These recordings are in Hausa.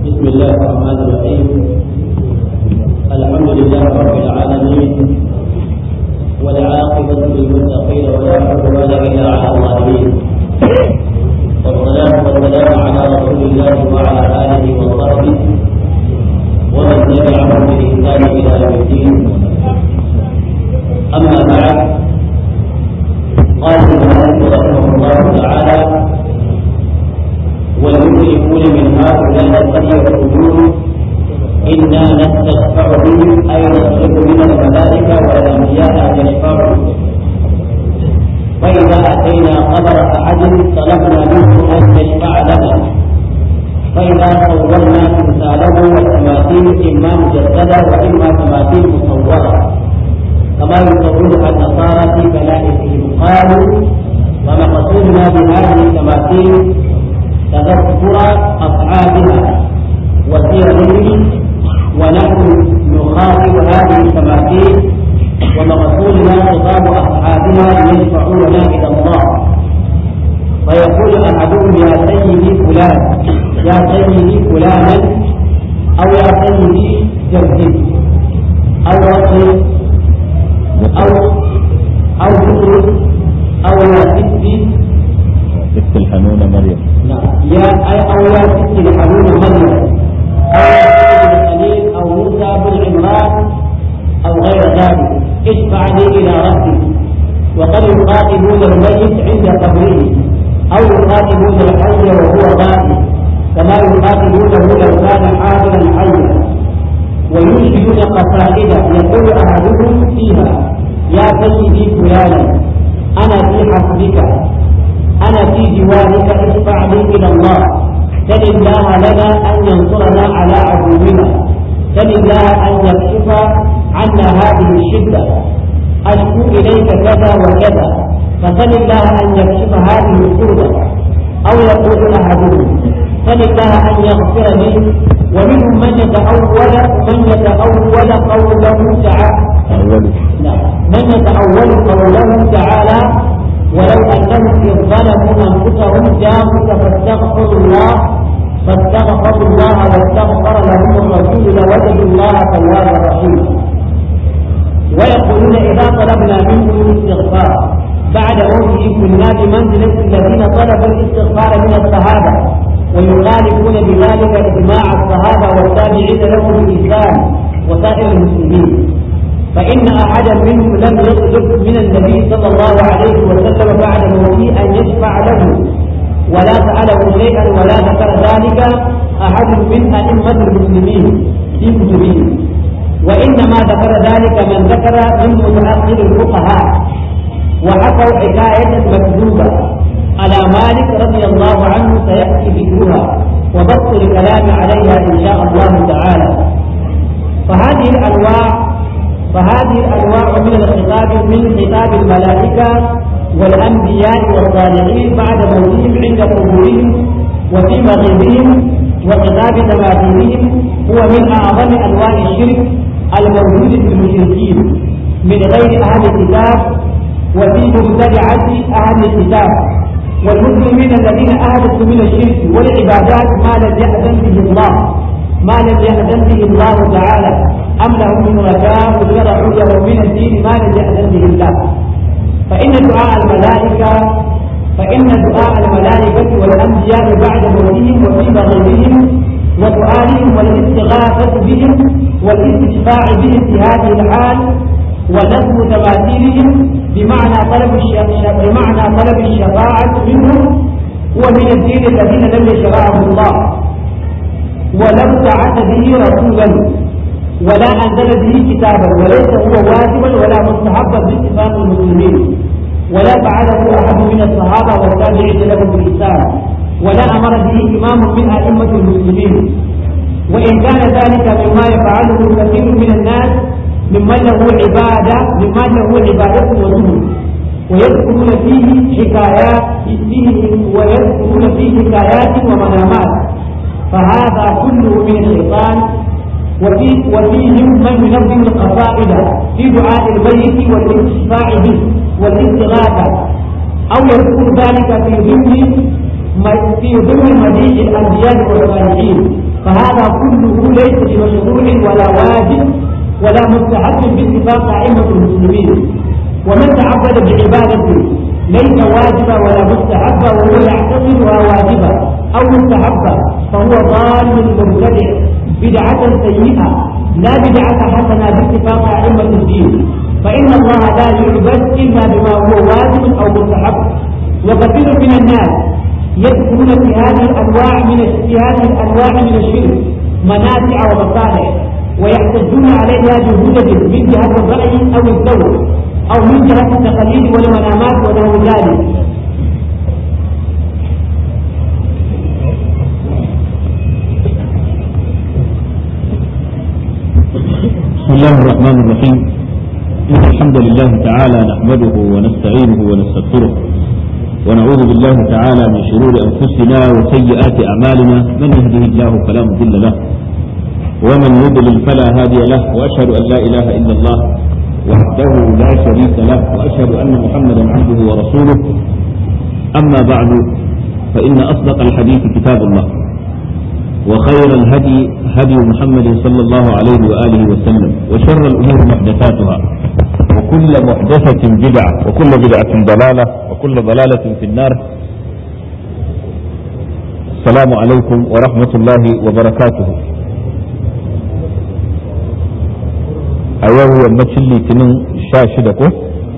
بسم الله الرحمن الرحيم الحمد لله رب العالمين والعاقبة للمتقين ولا عدوان إلا على الظالمين والصلاة والسلام على رسول الله وعلى آله وصحبه ومن تبعهم بإحسان إلى يوم الدين أما بعد قال المؤلف رحمه الله تعالى والمشركون من هؤلاء قد يقولون إنا نستشفع بهم أي نطلب من الملائكة والأنبياء أن يشفعوا فإذا أتينا قبر أحد طلبنا منه أن يشفع لنا فإذا صورنا تمثاله والتماثيل إما مجسدة وإما تماثيل مصورة كما يصورها النصارى في كنائسهم قالوا ومقصودنا بهذه التماثيل تذكر أصحابها وسيرهم ونحن نخاطب هذه التماثيل ومقصودنا خطاب أصحابها ليشفعوا لنا إلى الله فيقول أحدهم يا سيدي فلان يا سيدي فلانا أو يا سيدي جدي أو رجل أو أو بكر أو يا ستي ست الحنونة مريم نعم يا أي أو يا ستي الحنون مريم أو يا سيدي الخليل أو موسى بن عمران أو غير ذلك اشفع لي إلى ربي وقد يخاطبون الميت عند قبره أو يخاطبون الحي وهو غائب كما يخاطبونه لو كان حاضرا حيا وينشدون قصائد يقول أحدهم فيها يا سيدي فلانا أنا في حسبك أنا في جوارك اشفع لي إلى الله سل الله لنا أن ينصرنا على عدونا سل الله أن يكشف عنا هذه الشدة أشكو إليك كذا وكذا فسل الله أن يكشف هذه الكربة أو يقول أحدهم سل الله أن يغفر لي ومنهم من يتأول من يتأول قوله تعالى أول نعم من يتأول قوله تعالى ولو أنهم إذ ظلموا أنفسهم جاءوك فاستغفروا الله فاستغفروا الله واستغفر لهم الرسول لوجدوا الله توابا رحيما ويقولون إذا طلبنا منكم الاستغفار بعد موته كنا بمنزلة الذين طلبوا الاستغفار من الصحابة ويخالفون بذلك إجماع الصحابة والتابعين لهم الإسلام وسائر المسلمين فإن أحدا منهم لم يطلب من النبي صلى الله عليه وسلم بعد موته أن يشفع له ولا سأله شيئا ولا ذكر ذلك أحد من أئمة المسلمين في كتبهم وإنما ذكر ذلك من ذكر من متأخر الفقهاء وحكوا حكاية مكذوبة على مالك رضي الله عنه سيأتي ذكرها وبسط الكلام عليها إن شاء الله تعالى فهذه الأنواع فهذه الأنواع من الخطاب من خطاب الملائكة والأنبياء والصالحين بعد موتهم عند قبورهم وفي مغيبهم وخطاب تماثيلهم هو من أعظم أنواع الشرك الموجود في المشركين من غير أهل الكتاب وفي مبتدعة أهل الكتاب والمسلمين الذين أهدفوا من الشرك والعبادات ما لم يأذن به الله ما لم يأذن به الله تعالى أم لهم شركاء شرعوا لهم من الدين ما لم يأذن به الله فإن دعاء الملائكة فإن دعاء الملائكة والأنبياء بعد موتهم وفي مغيبهم ودعائهم والاستغاثة بهم والاستشفاع بهم في هذه الحال ونسب تماثيلهم بمعنى طلب بمعنى طلب الشفاعة منهم هو من الدين الذين لم يشرعه الله ولم بعث به رسولا ولا أنزل به كتابا وليس هو واجبا ولا مستحبا باتفاق المسلمين ولا فعله أحد من الصحابة والتابعين لهم بالإسلام ولا أمر به إمام من أئمة المسلمين وإن كان ذلك مما يفعله كثير من الناس ممن له عبادة ممن له عبادة وزهد ويذكرون فيه حكايات فيه ويذكرون فيه حكايات ومنامات فهذا كله من الشيطان وفي وفيهم من ينظم القصائد في دعاء الميت والاستشفاع به والاستغاثة أو يذكر ذلك في ضمن في ضمن مديح الأنبياء والصالحين فهذا كله ليس بمشروع ولا واجب ولا مستحب باتفاق أئمة المسلمين ومن تعبد بعبادة ليس واجبا ولا مستحبا وهو يعتقدها واجبا أو مستحبا فهو ضال مبتدع بدعة سيئة لا بدعة حسنة باتفاق أئمة الدين فإن الله لا يعبد إلا بما هو واجب أو مستحب وكثير من الناس يدخلون في هذه الأنواع من في هذه الأنواع من الشرك منافع ومصالح ويحتجون عليها بهدد من جهة الرأي أو الذوق أو من جهة التقاليد والمنامات ونحو ذلك بسم الله الرحمن الرحيم إن الحمد لله تعالى نحمده ونستعينه ونستغفره ونعوذ بالله تعالى من شرور أنفسنا وسيئات أعمالنا من يهده الله فلا مضل له ومن يضلل فلا هادي له وأشهد أن لا إله إلا الله وحده لا شريك له وأشهد أن محمدا عبده ورسوله أما بعد فإن أصدق الحديث كتاب الله وخير الهدي هدي محمد صلى الله عليه وآله وسلم وشر الأمور محدثاتها وكل محدثة بدعة وكل بدعة ضلالة وكل ضلالة في النار السلام عليكم ورحمة الله وبركاته أيوه يمتشل لي تنين شاشدكو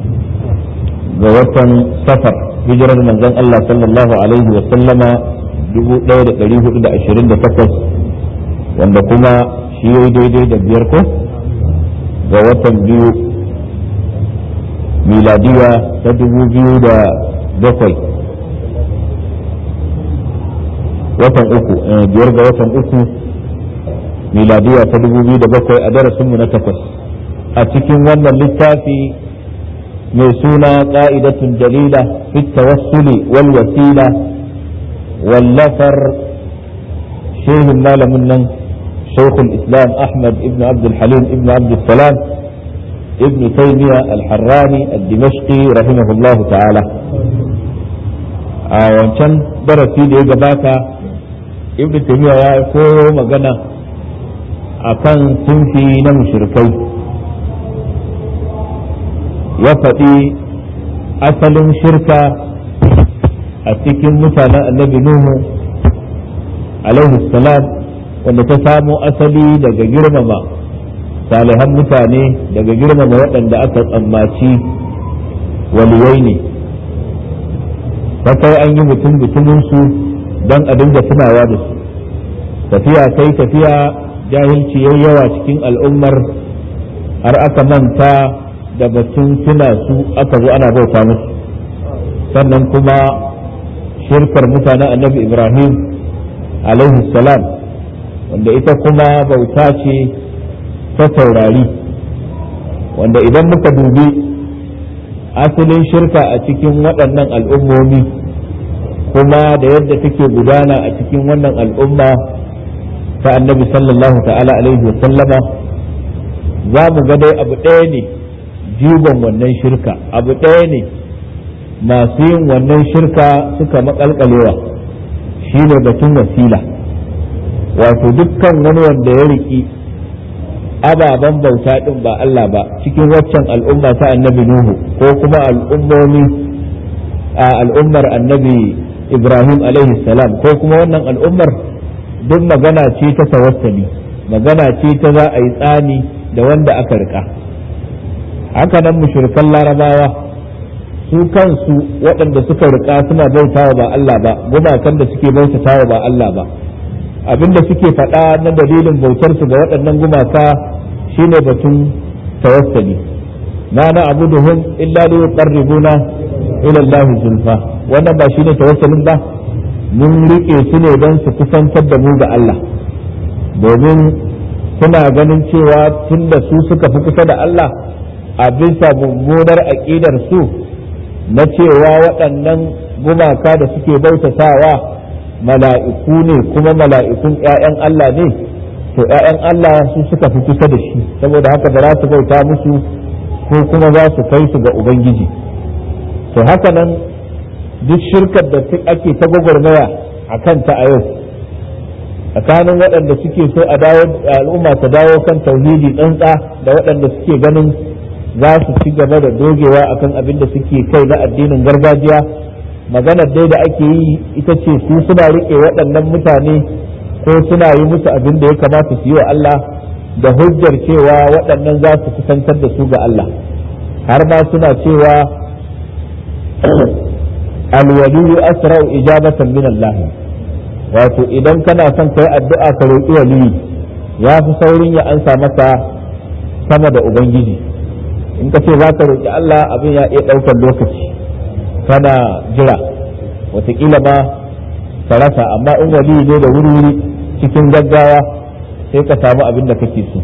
غوطن سفر هجرة من الله صلى الله عليه وسلم 1428 wanda kuma shi ya daidai da biyar ko ga watan biyu miladiya ta dubu biyu da bakwai watan uku biyar ga watan uku miladiya ta dubu biyu da bakwai a darasinmu na takwas a cikin wannan littafi mai suna ƙa'idatun dalila fi tawassuli wal wasila واللفر شيخ المال من شيخ الإسلام أحمد ابن عبد الحليم ابن عبد السلام ابن تيمية الحراني الدمشقي رحمه الله تعالى wancan darasi da ya gabata ibn taymiya ya koyo magana akan sunfi na mushrikai ya faɗi asalin shirka a cikin mutanen annabi Nuhu alaihi salam wanda ta samo asali daga girmama salihan mutane daga girmama waɗanda aka tsammaci waliyai ne ta kai an yi mutum mutuminsu don a dinga tunawa da su tafiya kai tafiya jahilci yayi yawa cikin al'ummar har aka manta da batun tuna su aka zo ana bauta musu sannan kuma shirkar mutanen annabi ibrahim alaihi salam wanda ita kuma bauta ce ta taurari wanda idan muka dubi asalin shirka a cikin waɗannan al'ummomi kuma da yadda take gudana a cikin wannan al'umma ta annabi sallallahu ta'ala alaihi wa sallama za mu ga dai abu ɗaya ne jigon wannan shirka abu ɗaya ne masu yin wannan shirka suka makalkalewa shi ne batun wasila wato dukkan wani wanda ya riki ababen bauta ɗin ba Allah ba cikin waccan al'umma ta annabi Nuhu ko kuma al'ummomi a al'ummar annabi Ibrahim alaihi salam ko kuma wannan al'ummar duk magana ce ta tawassali magana ce ta za a yi tsani da wanda aka rika haka nan mushrikan larabawa su kansu waɗanda suka rika suna bautawa ba Allah ba gumakan da suke bautatawa ba Allah ba abinda suke faɗa na dalilin bautar su ga waɗannan gumaka shine batun tawassali ma na abuduhum illa li yuqarribuna ila Allah zulfa wannan ba shine tawassalin ba mun rike su ne don su kusantar da mu ga Allah domin suna ganin cewa tunda su suka fi kusa da Allah a bisa mummunar aƙidar su na cewa waɗannan gumaka da suke bautatawa mala'iku ne kuma mala'ikun ‘ya'yan Allah ne to ‘ya'yan Allah su suka fi kusa da shi saboda haka ba za su bauta musu ko kuma za su kai su ga Ubangiji to haka nan duk shirkar da ake ta gwagwarmaya a kanta a yau tsakanin waɗanda suke so a dawo al'umma ta dawo kan tauhidi tsantsa da waɗanda suke ganin za su ci gaba da dogewa akan abin da suke kai na addinin gargajiya maganar dai da ake yi ita ce su suna riƙe waɗannan mutane ko suna yi musu abin da ya kamata su yi wa Allah da hujjar cewa waɗannan za su kusantar da su ga Allah har ma suna cewa alwaliyu asra'u ijabatan min Allah wato idan kana son kai addu'a ka roƙi waliyi ya fi saurin ya ansa maka sama da ubangiji in ka ce za ka roƙi Allah abin ya iya ɗaukar lokaci kana jira wataƙila ma ka rasa amma in waliyi ne da wuri-wuri cikin gaggawa sai ka samu abin da kake so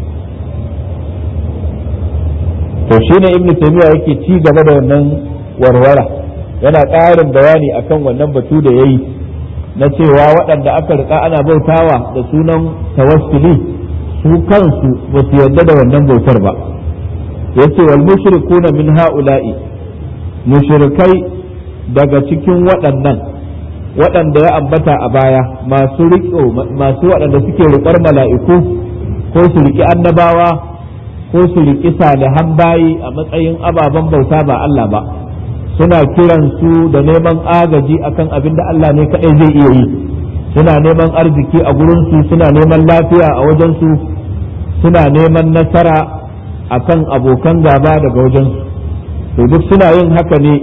to shine ibnu taymiya yake ci gaba da wannan warwara yana ƙarin bayani akan wannan batu da yayi na cewa waɗanda aka rika ana bautawa da sunan tawassuli su kansu ba su yarda da wannan bautar ba yace wal mushrikuna min haula'i mushrikai daga cikin waɗannan waɗanda ya ambata a baya masu riƙo masu waɗanda suke riƙar mala'iku ko su riƙi annabawa ko su riƙi salihan bayi a matsayin ababen bauta ba Allah ba suna kiran su da neman agaji akan abin da Allah ne kaɗai zai iya yi suna neman arziki a gurinsu suna neman lafiya a wajensu suna neman nasara akan abokan gaba daga wajensu to duk suna yin haka ne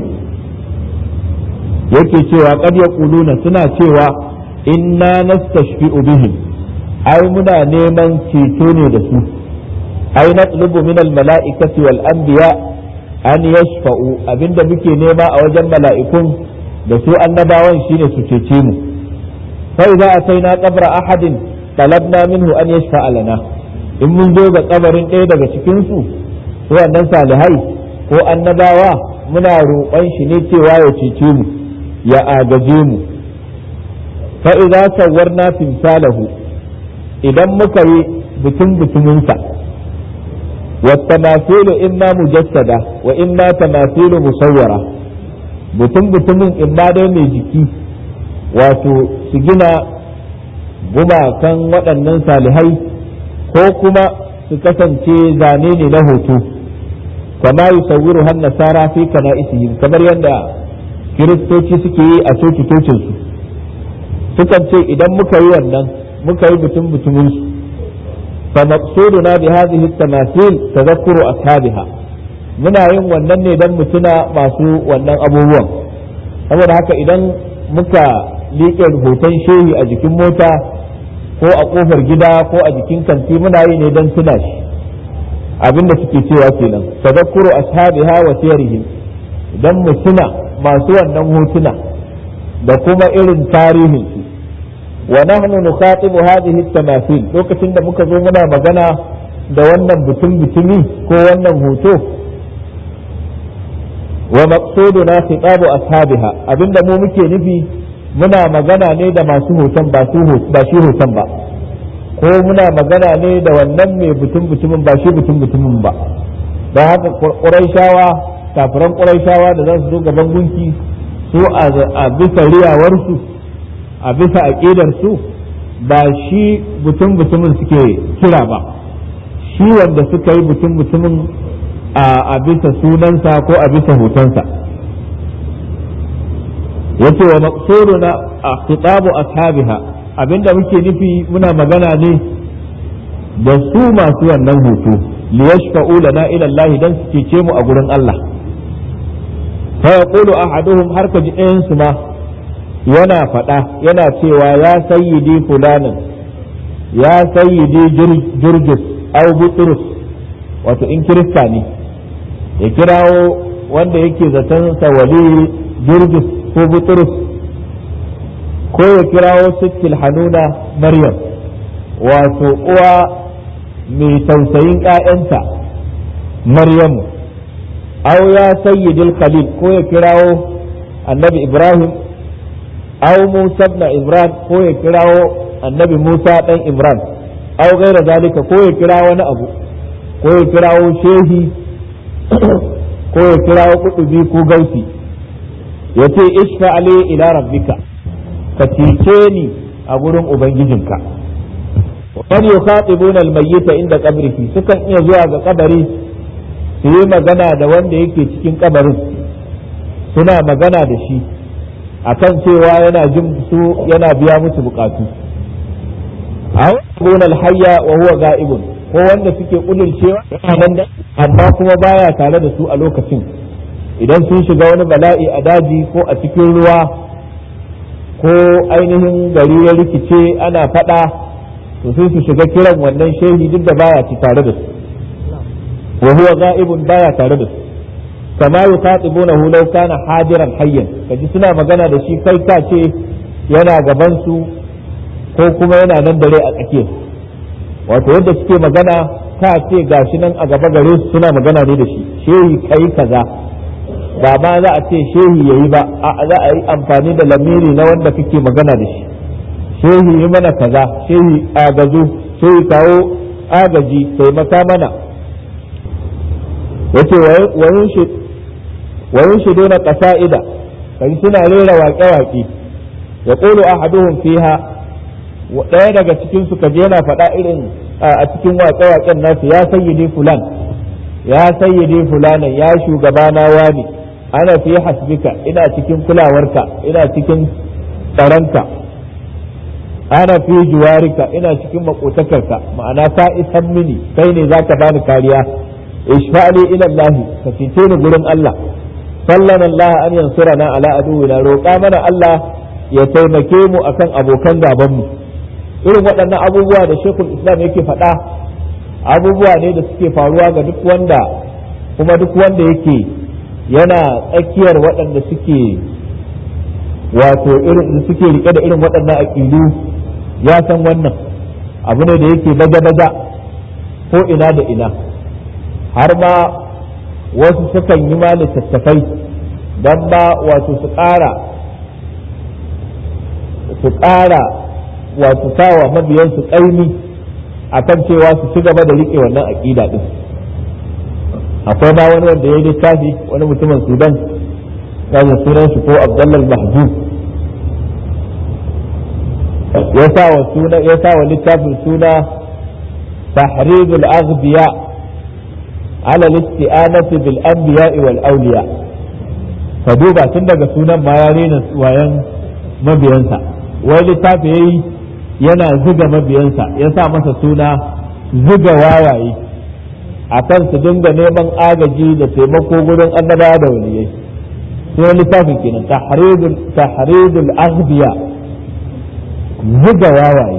yake cewa qad yaquluna suna cewa inna nastashfi'u bihim ai muna neman ceto ne da su ai natlubu min al mala'ikati wal anbiya an yashfa'u abinda muke nema a wajen mala'ikun da su annabawan shine su cece mu fa idza ataina qabra ahadin talabna minhu an yashfa'a lana in mun zo ga kabarin ɗaya daga cikin su wannan salihai ko annabawa muna roƙon shi ne cewa ya cece mu ya agaje mu fa idza sawwarna timsalahu idan muka yi bikin bituminsa والتماثيل إما مجسدة وإما تماثيل مصورة بتم بتم إما دai mai jiki wato su gina gumakan waɗannan salihai ko kuma su kasance zane ne na hoto kama yi sauwiru har nasara fi kana isihim kamar yadda kiristoci suke yi a coci-cocinsu sukan ce idan muka yi wannan muka yi butun butuminsu فمقصودنا بهذه التماثيل تذكر أصحابها muna yin wannan ne don mutuna masu wannan abubuwan saboda haka idan muka liƙe hoton shehi a jikin mota ko a ƙofar gida ko a jikin kanti muna yi ne don tuna shi abinda suke cewa kenan tadakkuru ashabiha wa siyarihim idan mutuna masu wannan hotuna da kuma irin tarihin su wa nahnu nukhatibu hadhihi at-tamathil lokacin da muka zo muna magana da wannan butun butumi ko wannan hoto wa maqsuduna khitabu ashabiha abinda mu muke nufi muna magana ne da masu hoton ba su ba shi hoton ba ko muna magana ne da wannan mai butun butumin ba shi butun butumin ba don haka ƙuraishawa kafiran ƙuraishawa da za su zo gaban gunki su a bisa riyawarsu a bisa aƙidar su ba shi butun butumin suke kira ba shi wanda suka yi butun butumin a bisa sunansa ko a bisa hotonsa yace wa maqsuduna khitabu ashabiha abinda muke nufi muna magana ne da su masu wannan hoto liyashfa'u lana ila Allah dan su cece mu a gurin Allah fa yaqulu ahaduhum har ka ji ɗayan su ma yana faɗa yana cewa ya sayyidi fulanin ya sayyidi jurjus au butrus wato in kirista ne ya kirawo wanda yake zaton sawali jurjus ko butrus ko ya kirawo sittil hanuna maryam wato uwa mai tausayin ‘ya'yanta maryamu au ya sayyidil khalil ko ya kirawo annabi ibrahim aw Musa ibn Imran ko ya kirawo annabi Musa dan Imran aw gaira zalika ko ya kira wani abu ko ya kirawo shehi ko ya kirawo kudubi ko gausi yace ishfa ali ila rabbika ka cece ni a gurin ubangijinka wa yukhatibuna al-mayyita inda qabrihi sukan iya zuwa ga kabari su yi magana da wanda yake cikin kabarin suna magana da shi akan cewa yana jin su yana biya musu bukatu aw al-hayya wa huwa ga'ibun ko wanda suke kudurcewa nan da amma kuma baya tare da su a lokacin idan sun shiga wani bala'i a daji ko a cikin ruwa ko ainihin gari ya rikice ana fada to sai su shiga kiran wannan shehi duk da baya ci tare da su wa huwa ga'ibun baya tare da su kama yuqatibunahu law kana hadiran hayyan kaji suna magana da shi kai ka ce yana gaban su ko kuma yana nan dare a tsakiyar wato yadda suke magana ka ce gashi nan a gaba gare su suna magana ne da shi shehi kai kaza ba ma za a ce shehi yayi ba a za a yi amfani da lamiri na wanda kake magana da shi shehi yi mana kaza shehi agazu shehi kawo agaji taimaka mana yace wayin shi dona kasa'ida kai suna rera waƙe-waƙe ya ƙulu ahaduhum fiha ɗaya daga cikin su kaje yana faɗa irin a cikin waƙe-waƙen nasu ya sayyidi fulan ya sayyidi fulanan ya shugabana wani ana fi hasbika ina cikin kulawarka ina cikin tsaronka ana fi juwarika ina cikin makotakarka ma'ana ka isan mini kai ne zaka bani kariya ishfa'li ila Allah ka fice ni gurin Allah sallan Allah an yansurana ala aduwina roƙa mana Allah ya taimake mu akan abokan gaban mu irin waɗannan abubuwa da Sheikhul Islam yake faɗa abubuwa ne da suke faruwa ga duk wanda kuma duk wanda yake yana tsakiyar waɗanda suke wato irin suke rike da irin waɗannan aƙidu ya san wannan abu ne da yake baga-baga ko ina da ina har ma wasu sukan yi ma littattafai don ba wato su ƙara su ƙara wato sawa mabiyansu ƙaimi a kan cewa su ci gaba da riƙe wannan aƙida ɗin akwai ma wani wanda ya yi littafi wani mutumin sudan ya sunan shi ko abdullal mahjub ya sa wa suna ya sa wa littafin suna tahridul aghbiya ala al-isti'anati bil anbiya wal awliya ka duba tun daga sunan ma ya rena wayan mabiyansa wai littafi yayi yana zuga mabiyansa ya sa masa suna zuga wawaye akan su dinga neman agaji da taimako gurin annabawa da waliyai sai littafin kenan tahridul tahridul aghbiya zuga wawaye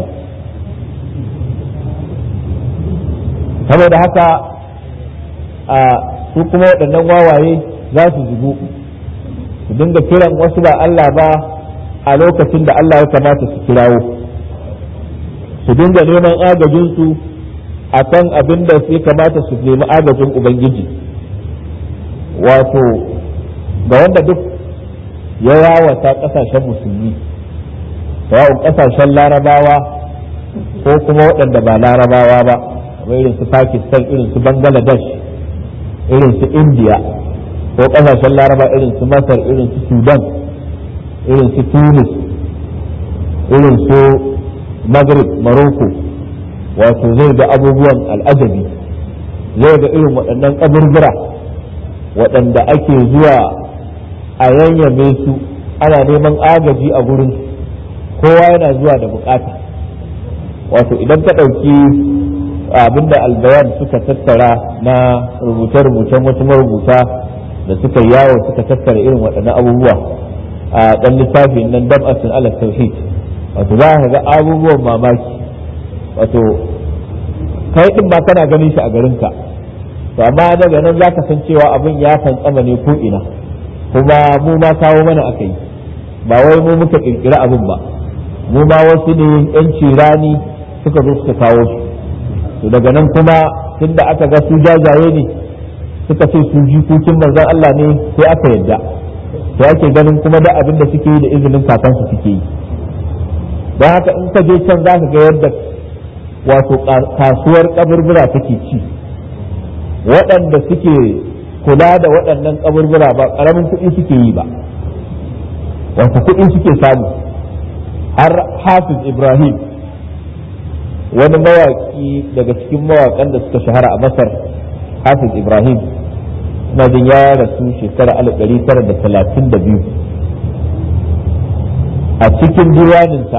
saboda haka a su kuma waɗannan wawaye za su zugu su dinga kiran wasu ba Allah ba a lokacin da Allah ya kamata su kirawo su dinga neman agajinsu a kan abin da su kamata su nemi agajin Ubangiji wato ga wanda duk ya yawata ƙasashen musulmi sawa'un kasashen larabawa ko kuma waɗanda ba larabawa ba kamar irin su pakistan irin su bangladesh irin su india ko kasashen laraba irin su masar irin su sudan irin su tunis irin su maghrib morocco wato zai ga abubuwan al'ajabi zai ga irin waɗannan kaburbura waɗanda ake zuwa a yanyame su ana neman agaji a gurin kowa yana zuwa da bukata wato idan ka ɗauki abinda albayan suka tattara na rubuce-rubucen wasu marubuta da suka yawo suka tattara irin waɗannan abubuwa a ɗan littafin nan dab'atin ala tauhid wato za ka ga abubuwan mamaki wato kai ɗin ba kana ganin shi a garinka to amma daga nan za ka san cewa abin ya fantsama ne ko ina kuma mu ma kawo mana aka yi ba wai mu muka ƙirƙiri abin ba mu ma wasu ne yanci rani suka zo suka kawo su to daga nan kuma tunda aka ga su jajaye ne suka ce su jikokin manzon Allah ne sai aka yadda to ake ganin kuma da abin da suke yi da izinin kakansu suke yi don haka in ka je can za ka ga yadda wato kasuwar kaburbura take ci waɗanda suke kula da waɗannan kaburbura ba ƙaramin kuɗi suke yi ba wato kuɗi suke samu har hafiz ibrahim wani mawaki daga cikin mawakan da suka shahara a masar hafiz ibrahim na jin ya rasu shekara 1932 a cikin diwaninsa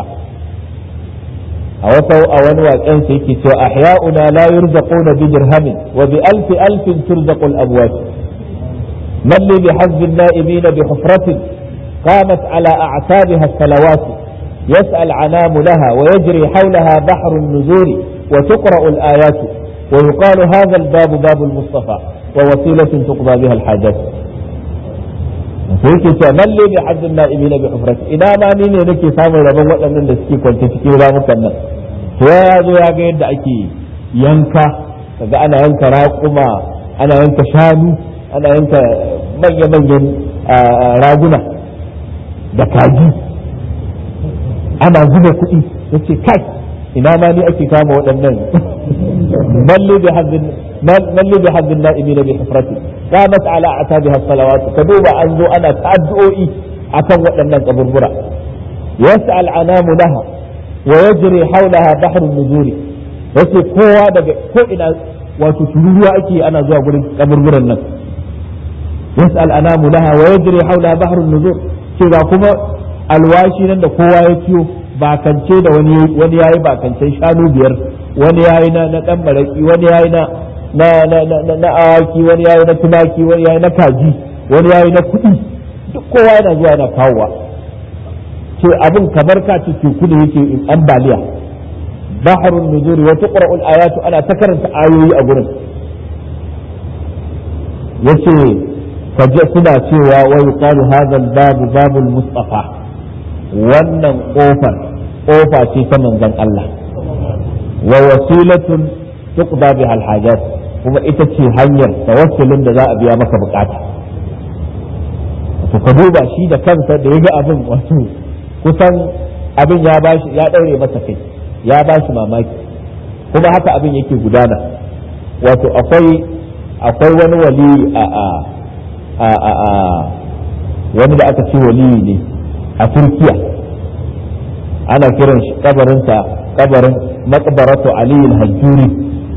a wata a wani waƙen sa yake cewa ahya'una la yurzaquna bi dirhamin wa bi alfi alfin turzaqu al-abwat man li bi hazb an-na'imin bi hufratin qamat ala a'tabiha as-salawat يسأل عنام لها ويجري حولها بحر النزول وتقرأ الآيات ويقال هذا الباب باب المصطفى ووسيلة تقضى بها الحاجات sai yake cewa lalle bi hazzin na'imi na bi hufrat ina ma ni ne nake samun rabon waɗannan da suke kwance cikin ramukan nan to ya zo ya ga yadda ake yanka kaga ana yanka raƙuma ana yanka shanu ana yanka manya-manyan raguna da kaji ana zuba kuɗi yace kai ina ma ni ake kama waɗannan lalle bi hazzin lalle bi hazzin na'imi na bi hufrati قامت على أعتابها الصلوات كدوبا أنزو أنا تأدؤي أكم وأن قبربرا يسأل عنام لها ويجري حولها بحر النزول yace kowa daga ko ina wato tururuwa ake ana zuwa gurin kaburburan nan yas'al anamu laha wa yajri hawla bahrun nuzur ce ga kuma alwashi nan da kowa ya ciyo bakance da wani wani yayi bakancen shanu biyar wani yayi na na dan baraki wani yayi na na na na na awaki wani yayi na tumaki wani yayi na kaji wani yayi na kuɗi duk kowa yana zuwa yana kawowa ce abin kamar ka ce teku da yake ambaliya baharun nuzuri wa tuqra'u al-ayatu ana ta karanta ayoyi a gurin yace kaje suna cewa wa yuqalu hadha al-babu babul mustafa wannan kofar kofa ce ta manzon Allah wa wasilatun tuqda biha al-hajat kuma ita ce hanyar tawassulin da za a biya maka bukata to ka duba shi da kansa da ya ga abin wato kusan abin ya bashi ya daure masa kai ya bashi mamaki kuma haka abin yake gudana wato akwai akwai wani wali a a a a, a wani da aka ce wali ne a turkiya ana kiran shi kabarinsa kabarin maqbaratu ali al-hajjuri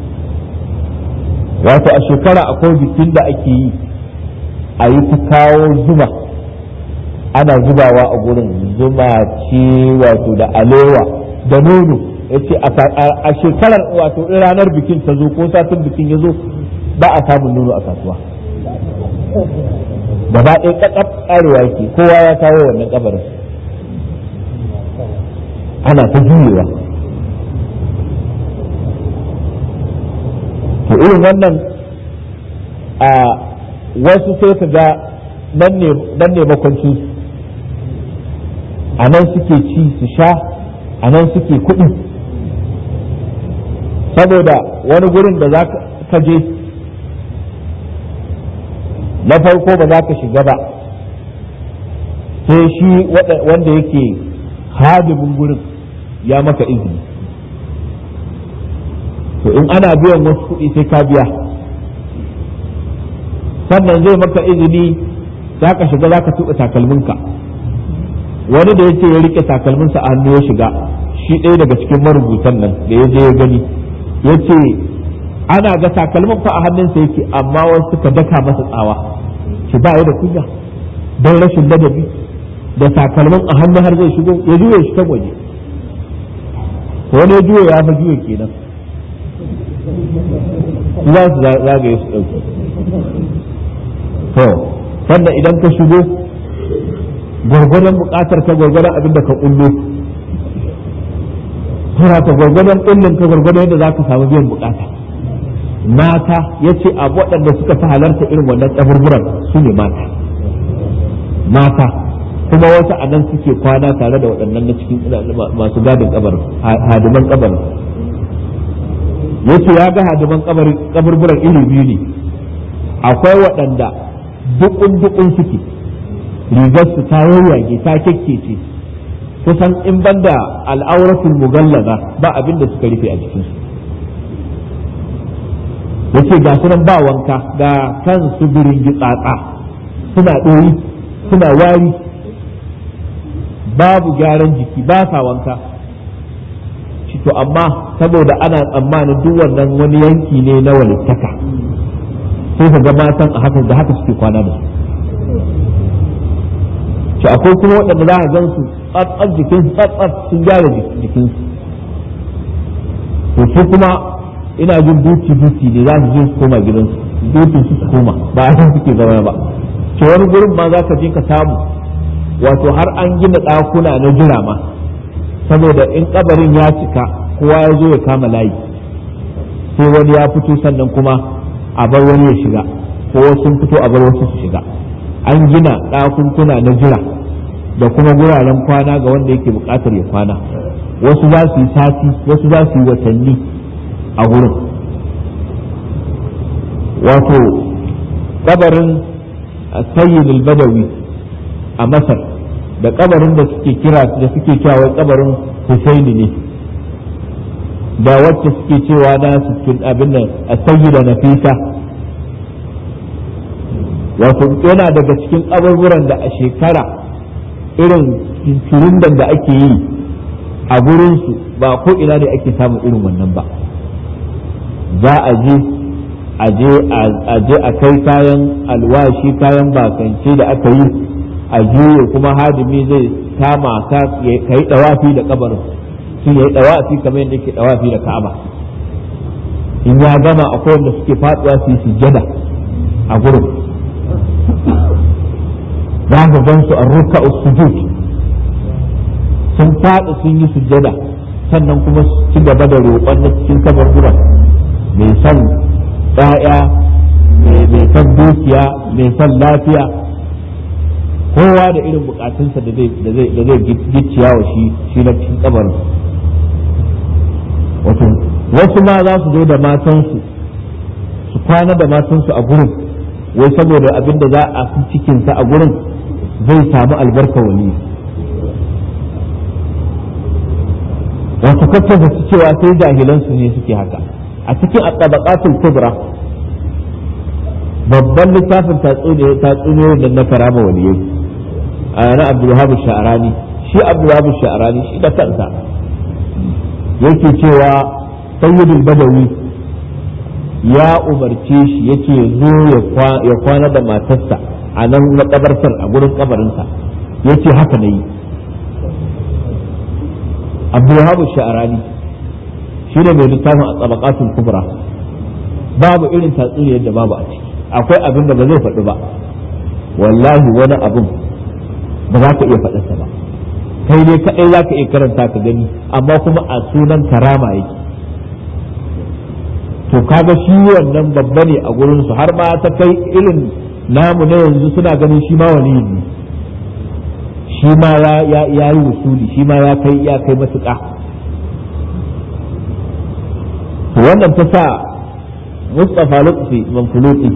wato a shekara akwai bikin da ake yi a yi ta kawo zuma ana zubawa a gurin zuma ce wato da alewa da nono yace a shekarar wato in ranar bikin ta zo ko satin bikin ya zo ba a samun nono a kasuwa gaba ɗaya ƙaƙaf ƙarewa yake kowa ya kawo wannan kabarin ana ta juyewa to irin wannan a wasu sai ka ga nan ne makwanci a nan suke ci su sha a nan suke kuɗi saboda wani gurin da za ka je na farko ba za ka shiga ba sai shi wanda yake hadimin gurin ya maka izini to in ana biyan wasu kuɗi sai ka biya sannan zai maka izini za ka shiga za ka tuɓa takalminka wani da ya ce ya rike takalminsa a hannu ya shiga shi ɗaya daga cikin marubutan nan da ya je ya gani ya ce ana ga takalmin fa a hannunsa yake amma wasu suka daka masa tsawa shi ba ya da kunya don rashin ladabi da takalmin a hannu har zai shigo ya juya shi kan waje wani ya juya ya fa juya kenan za su zagaye su ɗauki to sannan idan ka shigo gwargwadon buƙatar ka gwargwadon abin da ka ƙullo tura ka gwargwadon ƙullin ka gwargwadon yadda za ka samu biyan buƙata mata ya ce a waɗanda suka fi halarta irin wannan kaburburan su ne mata mata kuma wasu a nan suke kwana tare da waɗannan na cikin masu gadin kabarin hadiman kabarin yace ya ga hadiman kaburburan iri biyu ne akwai waɗanda dukun dukun suke rigarsu ta yayyage ta kekkece kusan in banda al'auratul mugallaza ba abin da suka rufe a jikinsu yace ga su nan ba wanka ga kan su birin gitsatsa suna ɗoyi suna wari babu gyaran jiki ba sa wanka shi to amma saboda ana tsammanin duk wannan wani yanki ne na walittaka sai ka ga matan a haka da haka suke kwana da su shi akwai kuma waɗanda za a gan su tsatsar jikin tsatsar sun gyara jikinsu to su kuma ina jin duti duti ne za su je su koma gidansu dutin su su koma ba a suke zama ba to wani gurin ma za ka je ka samu wato har an gina ɗakuna na jira ma saboda in kabarin ya cika kowa ya zo ya kama layi sai wani ya fito sannan kuma a bar wani ya shiga ko sun fito a bar wasu su shiga an gina ɗakunkuna na jira da kuma guraren kwana ga wanda yake buƙatar ya kwana wasu za su yi sati wasu za su yi watanni a gurin wato kabarin sayyid al-badawi a masar da kabarin da suke kira da suke cewa wai kabarin husaini ne da wacce suke cewa na su abin nan sayyida nafisa wato yana daga cikin kaburburan da a shekara irin kirindan da ake yi a gurinsu ba ko ina ne ake samun irin wannan ba za a je a je a kai kayan alwashi kayan bakance da aka yi a juye kuma hadimi zai kama ka yi dawafi da kabarin sun yi dawafi kamar yadda ke dawafi da ka'aba in ya gama akwai wanda suke faduwa su yi sujjada a gurin za ka gan su a ruka sujud sun faɗi sun yi sujjada sannan kuma su ci gaba da roƙon na cikin kabarburan mai son ɗaya mai son dukiya mai son lafiya kowa da irin bukatunsa da zai gicciya wa shi shi na cikin kabarin wato wasu ma za su zo da matansu su kwana da matansu a gurin wai saboda abin da za a fi cikinsa a gurin zai samu albarka wali wato kakkaza su cewa sai jahilansu ne suke haka a cikin at-tabaqatul kubra babban littafin tatsuniyoyin da na karama waliyai a na abdulwahab sha'arani shi abdulwahab sha'arani shi da kansa yake cewa sayyidul badawi ya umarce shi yake zo ya kwana da matarsa a nan makabartar a gurin kabarinsa yace haka na yi abdulwahab sha'arani shi ne mai littafin a tsabaqatul kubra babu irin tatsuniyar da babu a ciki akwai abin da ba zai faɗi ba wallahi wani abin ba za ka iya faɗarsa ba kai ne kaɗai za ka iya karanta ka gani amma kuma a sunan karama yake to kaga shi wannan babba ne a gurinsu har ma ta kai irin namu na yanzu suna ganin shi ma wani ne shi ma ya yi wusuli shi ma ya kai ya kai matuƙa to wannan ta sa Mustapha Lutfi Manfuluti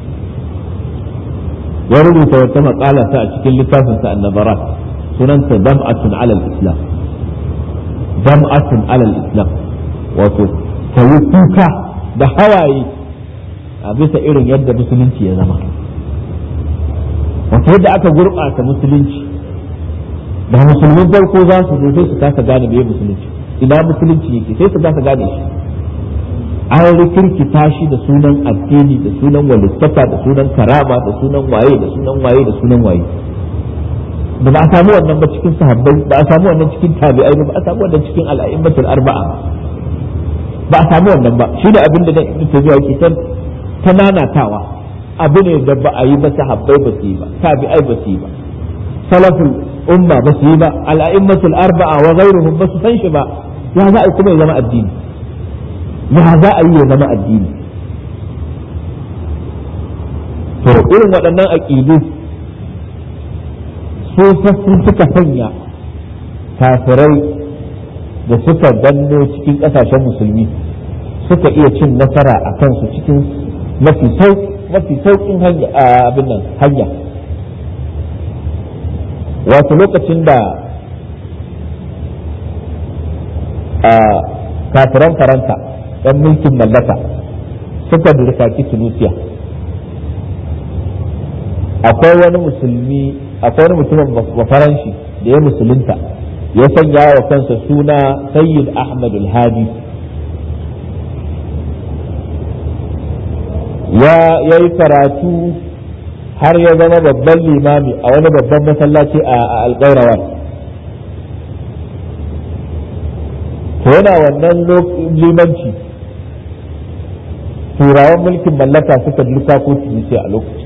ya rubuta wata maƙala ta a cikin littafinsa annabarat sunanta dam'atun alal islam dam'atun alal islam wato ta yi kuka da hawaye a bisa irin yadda musulunci ya zama wato yadda aka gurɓata musulunci da musulmin farko za su zo sai su kasa gane me musulunci ina musulunci yake sai su kasa gane shi an rikirkita shi da sunan addini da sunan walittaka da sunan karama da sunan waye da sunan waye da sunan waye da ba a samu wannan ba cikin sahabbai ba a samu wannan cikin tabi'ai ba a samu wannan cikin al'a'immatul arba'a ba a samu wannan ba shi da abin da ibnu tabi'a yake ta ta nanatawa abu ne da ba a yi ba sahabbai ba su yi ba tabi'ai ba su yi ba salaful umma ba su yi ba al'a'immatul arba'a wa ghairuhum ba su san shi ba ya za a yi kuma ya zama addini ya za a yi ya zama addini to irin waɗannan aƙidu su sun suka sanya kafirai da suka danno cikin ƙasashen musulmi suka iya cin nasara a kansu cikin mafi sauƙin abin nan hanya wato lokacin da kafiran faransa ɗan mulkin mallaka suka dirkaki tunisia akwai wani musulmi akwai wani mutumin bafaranshi da ya musulunta ya sanya wa kansa suna sayyid ahmad al-hadi ya yi karatu har ya zama babban limami a wani babban masallaci a alƙairawar to yana wannan limanci turawan mulkin mallaka suka duka ko tunisi a lokaci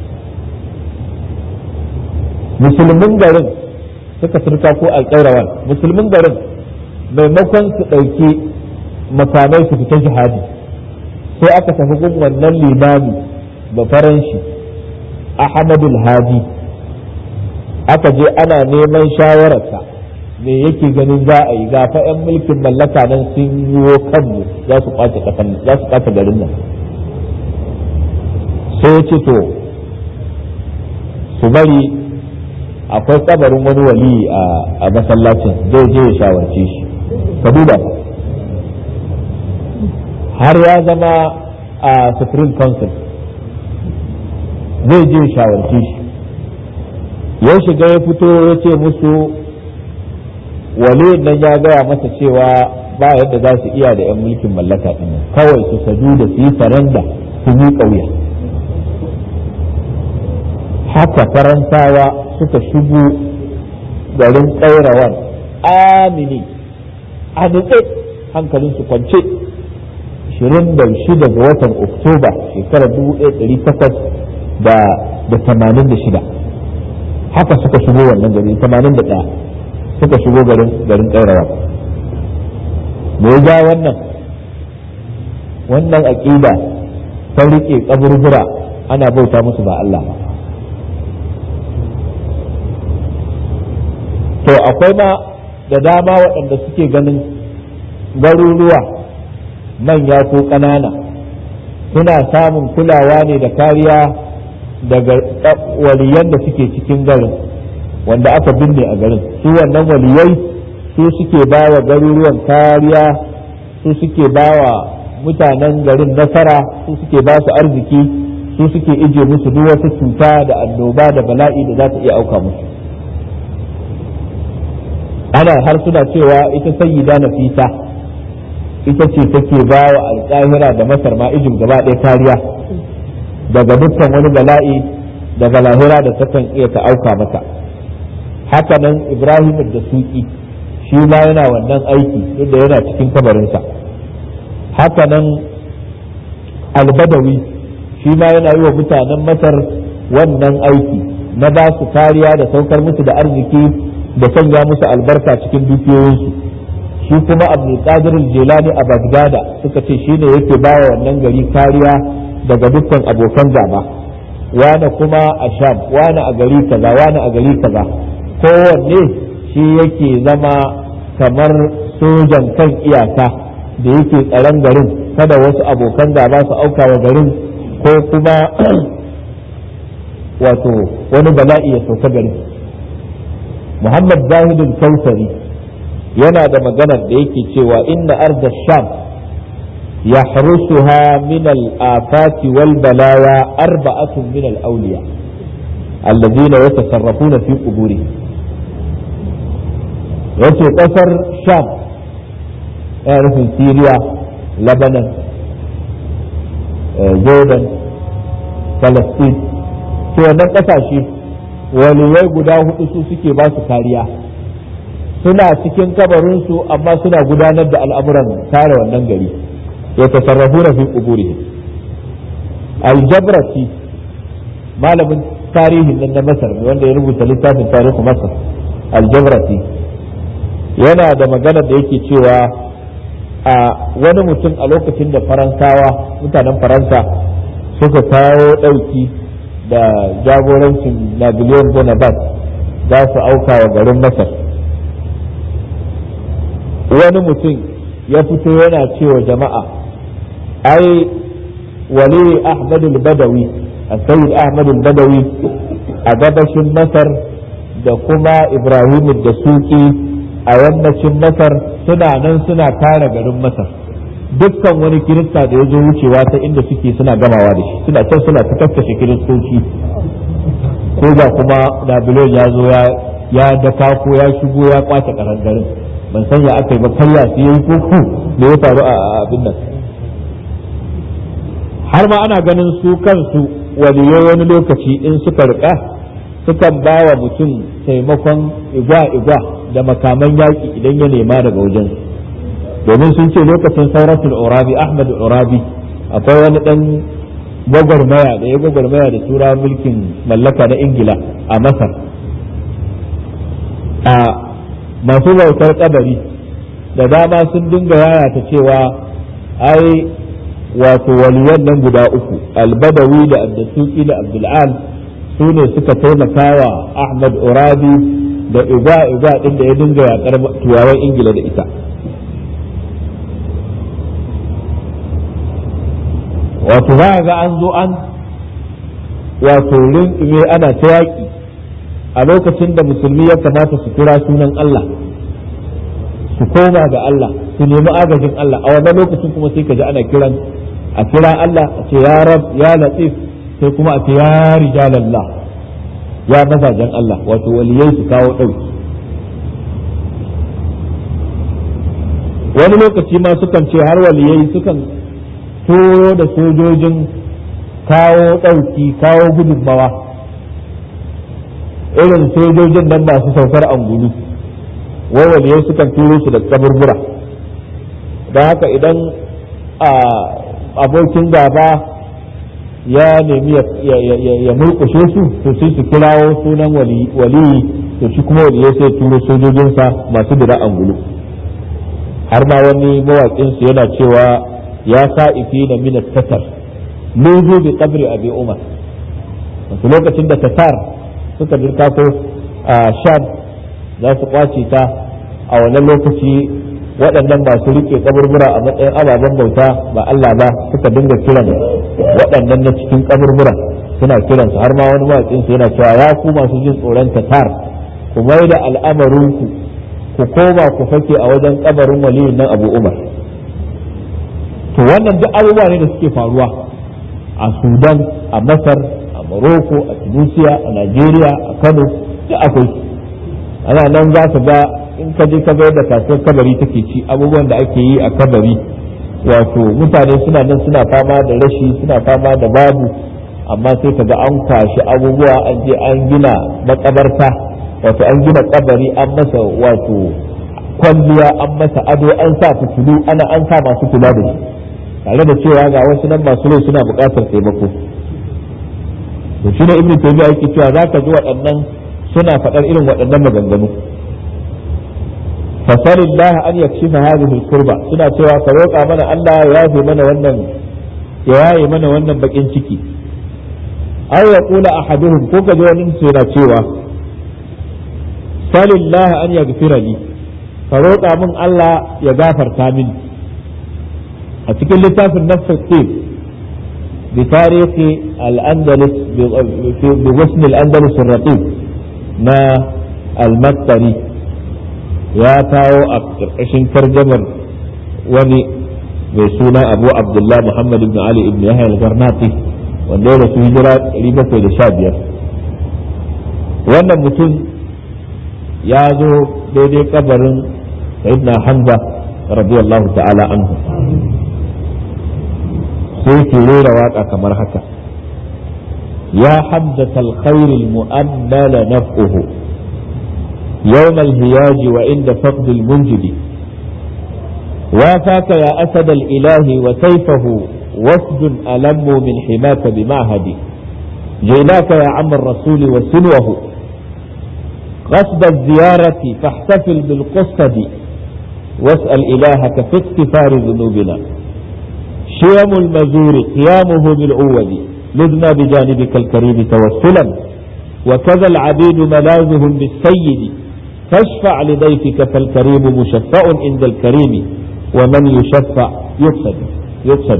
musulmin garin suka turka ko alƙairawar musulmin garin maimakon su ɗauki makamai su fita jihadi sai aka tafi gun wannan limami ba faranshi ahmadul hadi aka je ana neman shawararsa me yake ganin za a yi gafa 'yan mulkin mallaka nan sun yiwo kanmu za su kwace za su kwace garin nan sai ya ce to su bari akwai kabarin wani wali a masallacin zai je ya shawarce shi ka duba har ya zama a supreme council zai je ya shawarce shi ya shiga ya fito ya ce musu wali nan ya gaya masa cewa ba yadda za su iya da 'yan mulkin mallaka ɗin kawai su sadu da su yi saranda su yi ƙauya haka faransawa suka shigo garin ƙairawan amini a nutse hankalinsu kwance 26 ga watan oktoba shekarar 1886 haka suka shigo wannan gari 81 suka shigo garin garin ƙairawan me ya ja wannan wannan aƙida ta riƙe kaburbura ana bauta musu ba Allah ba to akwai ma da dama waɗanda suke ganin garuruwa manya ko ƙanana suna samun kulawa ne da kariya daga waliyan da suke cikin garin wanda aka binne a garin su wannan waliyai su suke ba wa garuruwan kariya su suke ba wa mutanen garin nasara su suke ba su arziki su suke ije musu duk wata cuta da annoba da bala'i da za ta iya auka musu ana har suna cewa ita sayyida nafisa ita ce take ba wa alƙahira da masar ma ijin gaba ɗaya kariya daga dukkan wani bala'i daga lahira da takan iya ta auka mata haka nan ibrahim da suki shi ma yana wannan aiki duk da yana cikin kabarinsa haka nan albadawi shi ma yana yi wa mutanen masar wannan aiki na ba su kariya da saukar musu da arziki da sanya musu albarka cikin dukiyoyinsu shi kuma abdulkadir jelani a bagdada suka ce shi ne yake ba wa wannan gari kariya daga dukkan abokan gaba wane kuma a sham wane a gari kaza wane a gari kaza kowanne shi yake zama kamar sojan kan iyaka da yake tsaron garin kada wasu abokan gaba su auka wa garin ko kuma wato wani bala'i ya sauka garin muhammad zahidul kausari yana da maganar da yake cewa inna arda sham يحرسها من الآفات والبلايا أربعة من الأولياء الذين يتصرفون في قبورهم yace ƙasar sham yana nufin syria lebanon jordan palestine to wannan ƙasashe waliyai guda hudu su suke ba su kariya suna cikin kabarinsu amma suna gudanar da al'amuran kare wannan gari ya tasarrafuna fi quburihim aljabrati malamin tarihin nan na masar wanda ya rubuta littafin tarihin masar aljabrati yana da magana da yake cewa a wani mutum a lokacin da faransawa mutanen faransa suka kawo ɗauki da jagorancin napoleon bonaparte za su auka wa garin masar wani mutum ya fito yana cewa jama'a ai wali ahmadul badawi a sayyid ahmadul badawi a gabashin masar da kuma ibrahim da suki a yammacin masar suna nan suna kare garin masar dukkan wani kirista da ya zo wucewa ta inda suke suna gamawa da shi suna can suna ta kakkashe kiristoci ko da kuma nabilon ya zo ya daka ko ya shigo ya kwace karangarin ban san ya aka yi ba karya su yi ko ku da ya faru a abin nan har ma ana ganin su kansu waliyai wani lokaci in suka rika sukan ba wa mutum taimakon igwa-igwa da makaman yaƙi idan ya nema daga wajen domin sun ce lokacin sauratul urabi ahmad urabi akwai wani dan gwagwarmaya da ya gwagwarmaya da tura mulkin mallaka na ingila a masar a masu bautar kabari da dama sun dinga yayata cewa ai wato waliyan nan guda uku albadawi da abdasuki da abdul'al su ne suka taimaka wa ahmad urabi da igwa igwa din da ya dinga yakar turawan ingila da ita wato za ga an zo an wato rinƙime ana ta yaƙi a lokacin da musulmi ya kamata su kira sunan Allah su koma ga Allah su nemi agajin Allah a wannan lokacin kuma sai ka ji ana kiran a kira Allah a ce ya rab ya latif sai kuma a ce ya rijalallah ya mazajen Allah wato waliyai su kawo ɗauki wani lokaci ma sukan ce har waliyai sukan turo da sojojin kawo ɗauki kawo gudunmawa irin sojojin nan masu saukar angulu wai waliyai sukan turo su da kaburbura don haka idan abokin gaba ya nemi ya murkushe su to sai su kirawo sunan waliyi to shi kuma waliyai sai turo sojojinsa masu dira angulu har ma wani mawaƙinsu yana cewa ya sa'ifi na min tatar luzu bi qabri abi umar wasu lokacin da tatar suka dirka ko a sham za su kwace ta a wannan lokaci waɗannan masu rike kaburbura a matsayin ababen bauta ba Allah ba suka dinga kiran waɗannan na cikin kaburbura suna kiransu har ma wani mawaƙinsu yana cewa ya ku masu jin tsoron tatar ku mai da al'amarinku ku koma ku fake a wajen kabarin waliyin nan abu umar to wannan duk abubuwa ne da suke faruwa a sudan a masar a morocco a tunisia a nigeria a kano duk akwai ana nan za ka ga in ka je ka ga yadda kasuwar kabari take ci abubuwan da ake yi a kabari wato mutane suna nan suna fama da rashi suna fama da babu amma sai ka ga an kwashi abubuwa an je an gina makabarta wato an gina kabari an masa wato kwalliya an masa ado an sa fitilu ana an sa masu kula da shi tare da cewa ga wasu nan masu rai suna buƙatar taimako to shi ne ibnu taymiya yake cewa zaka ji waɗannan suna faɗar irin waɗannan maganganu fasalillah an yakshifa hadhihi kurba suna cewa ka roƙa mana Allah ya yafe mana wannan ya yaye mana wannan bakin ciki aw yaqula ahaduhum ko ka ji wani su yana cewa salillah an yaghfira li ka roƙa min Allah ya gafarta mini a cikin littafin nafsul qib bi tarihi al-andalus bi wasm al-andalus ar-raqib na al-mattari ya kawo a ƙarƙashin tarjamar wani mai suna abu abdullah muhammad ibn ali ibn yahya al-garnati wanda ya rasu hijira 715 wannan mutum ya zo daidai kabarin sayyidina hamza radiyallahu ta'ala anhu sai ke rera waka kamar haka ya hamzata alkhair almu'ammala naf'uhu يوم الهياج وعند فقد المنجد وافاك يا أسد الإله وسيفه وفد ألم من حماك بمعهد جئناك يا عم الرسول وسلوه قصد الزيارة فاحتفل بالقصد واسأل إلهك في اغتفار ذنوبنا شيم المزور قيامه بالعود لذنا بجانبك الكريم توسلا وكذا العبيد ملاذهم بالسيد فاشفع لضيفك فالكريم مشفع عند الكريم ومن يشفع يفسد يفسد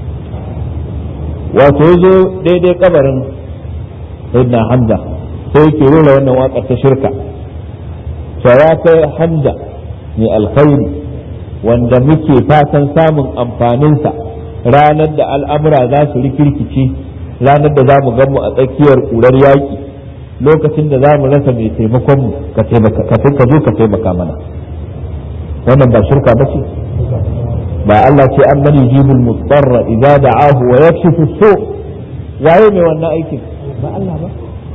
وتوزو ديدي قبر سيدنا حمزة sai ke rera wannan waƙar ta shirka ya kai hamza mai alkhairi wanda muke fatan samun amfaninsa ranar da al'amura za su rikirkice ranar da za mu mu a tsakiyar ƙurar yaƙi lokacin da za mu rasa mai taimakon mu ka taimaka ka zo ka taimaka mana wannan ba shirka ba ce ba Allah ce an mani jibul mutsarra idza da'ahu wa yakshifu su waye mai wannan aikin ba Allah ba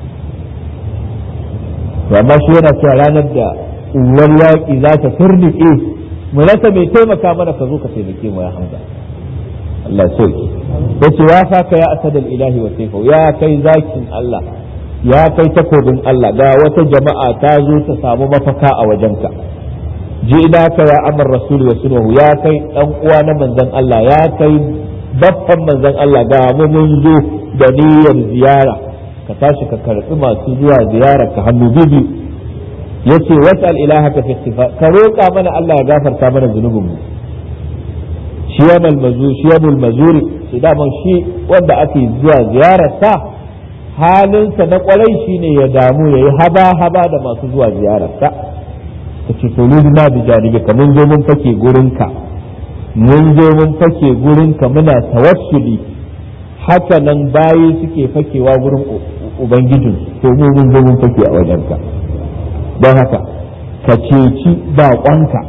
to amma shi yana cewa ranar da uwar yaƙi za ta turnike mu rasa mai taimaka mana ka zo ka taimake mu ya hamza Allah sauki yace ya faka ya asadal ilahi wa sayfa ya kai zakin Allah ya kai takobin Allah ga wata jama'a ta zo ta samu mafaka a wajenka ka ya amar rasul wa sunnahu ya kai dan uwa na manzon Allah ya kai baffan manzon Allah ga mu mun zo da niyyar ziyara ka tashi ka karbi masu zuwa ziyara ka hannu bibi yace wasal ilahaka fi istighfar ka roƙa mana Allah ya gafarta mana zunubin mu shiyamul mazuri shiyamul mazuri idan shi wanda ake zuwa ziyarar sa halinsa na kwarai shine ya damu yayi haba haba da masu zuwa ziyarar sa kace to na bi janibika mun zo mun fake gurinka mun zo mun fake gurinka muna tawassuli haka nan bayi suke fakewa gurin ubangijin to mu mun zo mun fake a wajenka don haka ka ceci baƙonka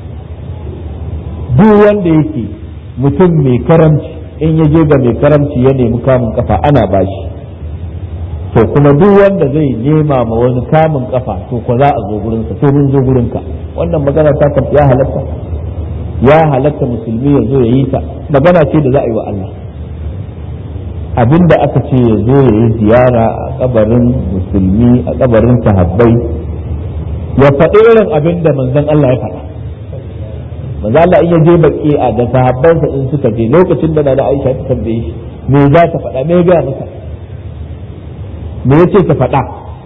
duk wanda yake mutum mai karamci in ya je ga mai karamci ya nemi kamun kafa ana bashi to kuma duk wanda zai nema ma wani kamun kafa to ko za a zo gurinsa to mun zo gurinka wannan magana ta ya halatta ya halatta musulmi ya zo ya yi ta magana ce da za a yi wa Allah abinda aka ce ya zo ya yi ziyara a kabarin musulmi a kabarin sahabbai ya faɗi irin abin da manzon Allah ya faɗa manzon Allah in ya je baki a da sahabbansa in suka je lokacin da na Aisha ta tambaye shi me za ta faɗa me ga masa me yace ta faɗa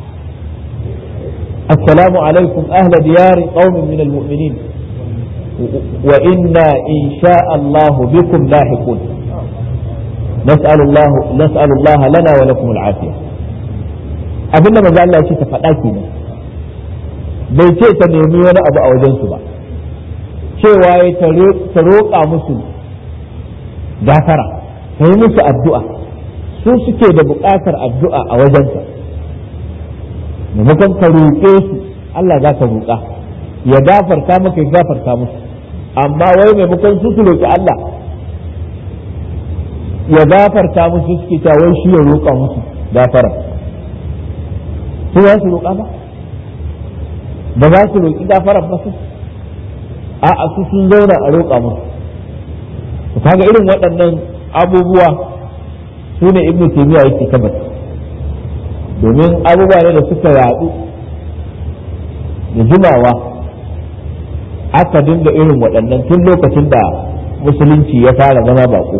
assalamu alaikum ahla diyari qaumin min almu'minin wa inna insha Allah bikum lahiqun نسأل الله نسأل الله لنا ولكم العافية abinda manzo Allah ya ce ta faɗa kenan bai ce ta nemi wani abu a wajensu ba cewa ya ta roƙa musu gafara ta yi musu addu'a su suke da buƙatar addu'a a wajensa maimakon ka roƙe su Allah za ka roƙa ya gafarta maka ya gafarta musu amma wai maimakon su su roƙi Allah ya gafarta musu suke cewa wai shi ya roƙa musu gafara su za su roƙa ba ba za su roƙi gafarar ba su a su sun zauna a roƙa musu to kaga irin waɗannan abubuwa su ne ibnu taymiya yake tabbata domin abubuwa ne da suka yaɗu da jimawa aka dinga irin waɗannan tun lokacin da musulunci ya fara zama baƙo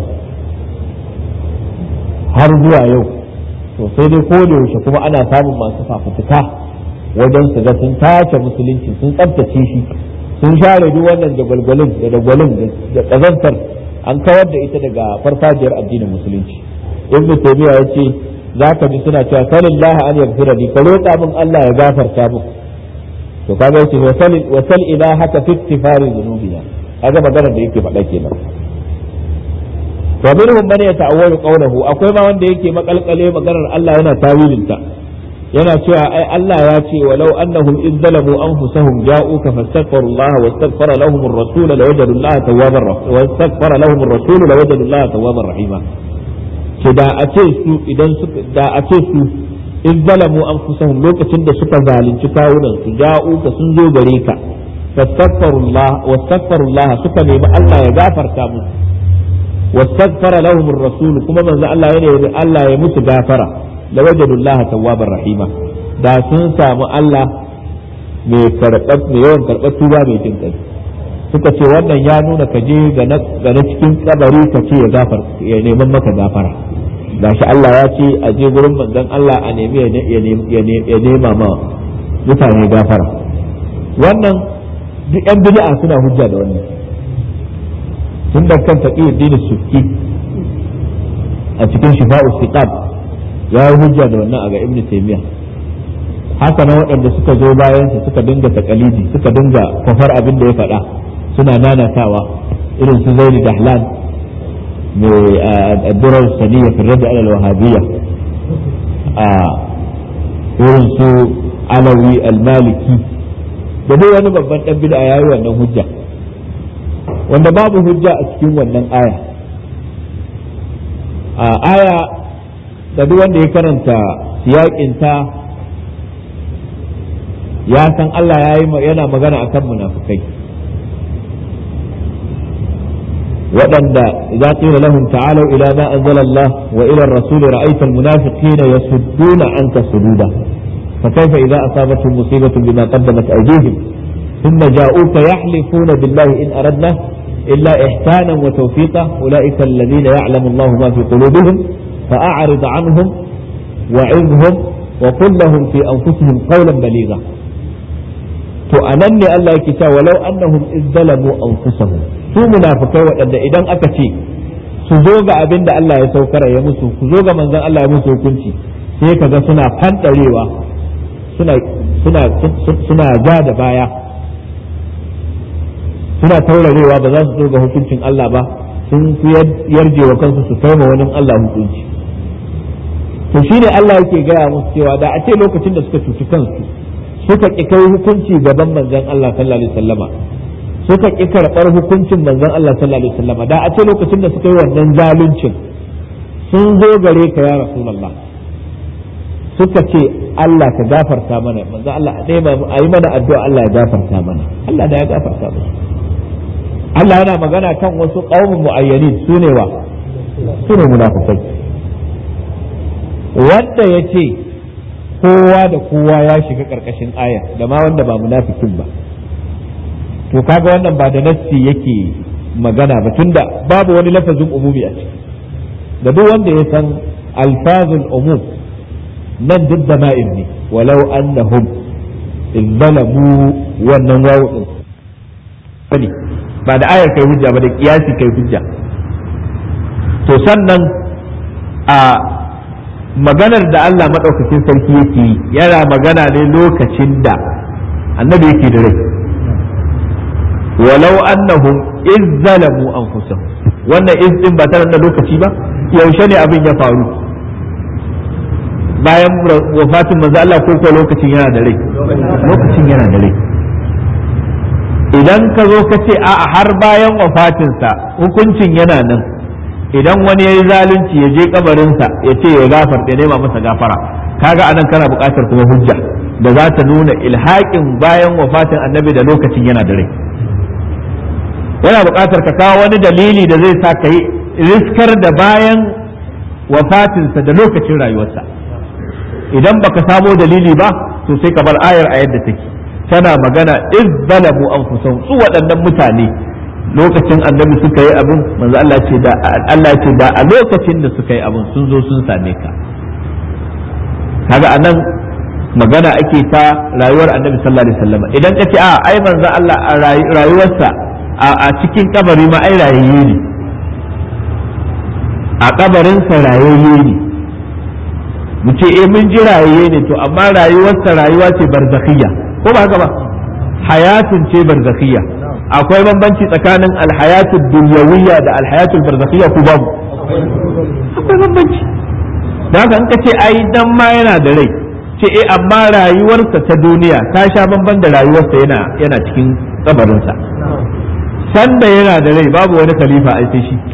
har zuwa yau to sai dai ko da yaushe kuma ana samun masu fafutuka wajen su ga sun tace musulunci sun tsabtace shi sun share duk wannan da gwalgwalin da dagwalin da kazantar an kawar da ita daga farfajiyar addinin musulunci ibn taymiya yace zaka ji suna cewa sallallahu an yaghfira li ka roƙa min Allah ya gafarta min to kaga yace wa sal ila haka fi ittifari dhunubina kaga magana da yake faɗa kenan wa minhum man yata'awwalu qawluhu akwai ma wanda yake makalkale maganar Allah yana tawilinta yana cewa ai Allah ya ce walau annahum iz zalamu anfusahum ja'uka fastaghfiru Allah wastaghfara lahum ar-rasul lawajadu Allah tawwabar rahim wastaghfara lahum ar-rasul lawajadu Allah tawwabar rahima ce da a ce su idan suka da a ce su iz zalamu anfusahum lokacin da suka zalunci kawunan su ja'uka sun zo gare ka fastaghfiru Allah wastaghfaru Allah suka nemi Allah ya gafarta musu واستغفر لهم الرسول كما من الله يعني الله يموت غافرة لوجدوا الله توابا رحيما da sun samu Allah mai karɓar mai yawan karɓar tuba mai jin kai suka ce wannan ya nuna ka je ga na cikin kabari ka ce ya gafar ya neman maka gafara gashi Allah ya ce a je gurin manzon Allah a nemi ya nema ma mutane gafara wannan duk yan bid'a suna hujja da wannan tun da kan taƙi addinin sufki a cikin shifa'u siqab ya yi hujja da wannan a ga ibnu taymiya haka nan waɗanda suka zo bayan su suka dinga takalidi suka dinga kwafar abin da ya faɗa suna nanatawa irin su zaini dahlan mai addurar saniya fi rada alal wahabiyya irin su alawi almaliki da dai wani babban dan bid'a yayi wannan hujja wanda babu hujja a cikin wannan aya a aya da duk wanda ya karanta siyaƙinta ya san Allah ya yi yana magana akan munafukai waɗanda idza qila lahum ta'alu ila ma anzala Allah wa ila ar-rasul ra'aita al-munafiqina yasudduna anka sududa فكيف إذا أصابتهم مصيبة بما قدمت أيديهم ثم جاءوك يحلفون بالله إن أردنا إلا إحسانا وتوفيقا أولئك الذين يعلم الله ما في قلوبهم فأعرض عنهم وعظهم وقل لهم في أنفسهم قولا بليغا تؤنني الله كتا ولو أنهم إذ ظلموا أنفسهم su munafikai waɗanda idan aka ce su zo ga abin da Allah ya saukara ya musu su zo ga manzon Allah ya musu hukunci sai kaga suna fanɗarewa suna suna suna ja da baya suna taurarewa ba za su zo ga hukuncin Allah ba sun fi yarje wa kansu su kai ma wani Allah hukunci to shine Allah yake gaya musu cewa da a ce lokacin da suka cuci kansu suka ƙi kai hukunci gaban manzon Allah sallallahu alaihi wasallama suka ƙi karɓar hukuncin manzon Allah sallallahu alaihi wasallama da a ce lokacin da suka yi wannan zaluncin sun zo gare ka ya rasulullah suka ce Allah ka gafarta mana manzon Allah a yi mana addu'a Allah ya gafarta mana Allah da ya gafarta mana Allah yana magana kan wasu ƙaumin mu'ayyanin su ne wa su ne munafukai wanda ya ce kowa da kowa ya shiga ƙarƙashin aya da ma wanda ba munafikin ba to kaga wannan ba da nassi yake magana ba tunda babu wani lafazin umumi a ciki da duk wanda ya san alfazul umum nan duk da ma'in ne walau annahum izzalamu wannan wawu din ba da ayar kai hujja ba da kiyasi kai hujja to sannan a maganar da Allah maɗaukakin sarki yake yana magana ne lokacin da annabi yake da rai walau annahum iz zalamu anfusahum wannan iz din ba tare da lokaci ba yaushe ne abin ya faru bayan wafatin manzo Allah ko ko lokacin yana da rai lokacin yana da rai idan ka zo ka ce a har bayan wafatinsa hukuncin yana nan idan wani ya yi zalunci ya je kabarinsa ya ce ya gafar ya nema masa gafara kaga anan kana buƙatar kuma hujja da za ta nuna ilhaƙin bayan wafatin annabi da lokacin yana da rai yana buƙatar ka kawo wani dalili da zai sa ka yi riskar da bayan wafatinsa da lokacin rayuwarsa idan baka samo dalili ba to sai ka bar ayar a yadda take tana magana iz zalamu anfusahum su waɗannan mutane lokacin annabi suka yi abin manzo Allah ce da Allah ce da a lokacin da suka yi abin sun zo sun same ka kaga anan magana ake ta rayuwar annabi sallallahu alaihi wasallam idan ka ce a ai manzo Allah a rayuwarsa a cikin kabari ma ai rayayye ne a kabarinsa rayayye ne mu ce eh mun ji rayayye ne to amma rayuwarsa rayuwa ce barzakhiyya ko ba haka ba hayatun ce barzakhiyya akwai bambanci tsakanin alhayatul dunyawiyya da alhayatul barzakhiyya ko babu akwai bambanci da haka in ka ce ai dan ma yana da rai ce eh amma rayuwarsa ta duniya ta sha bamban da rayuwarsa yana yana cikin kabarinsa sanda yana da rai babu wani khalifa ai sai shi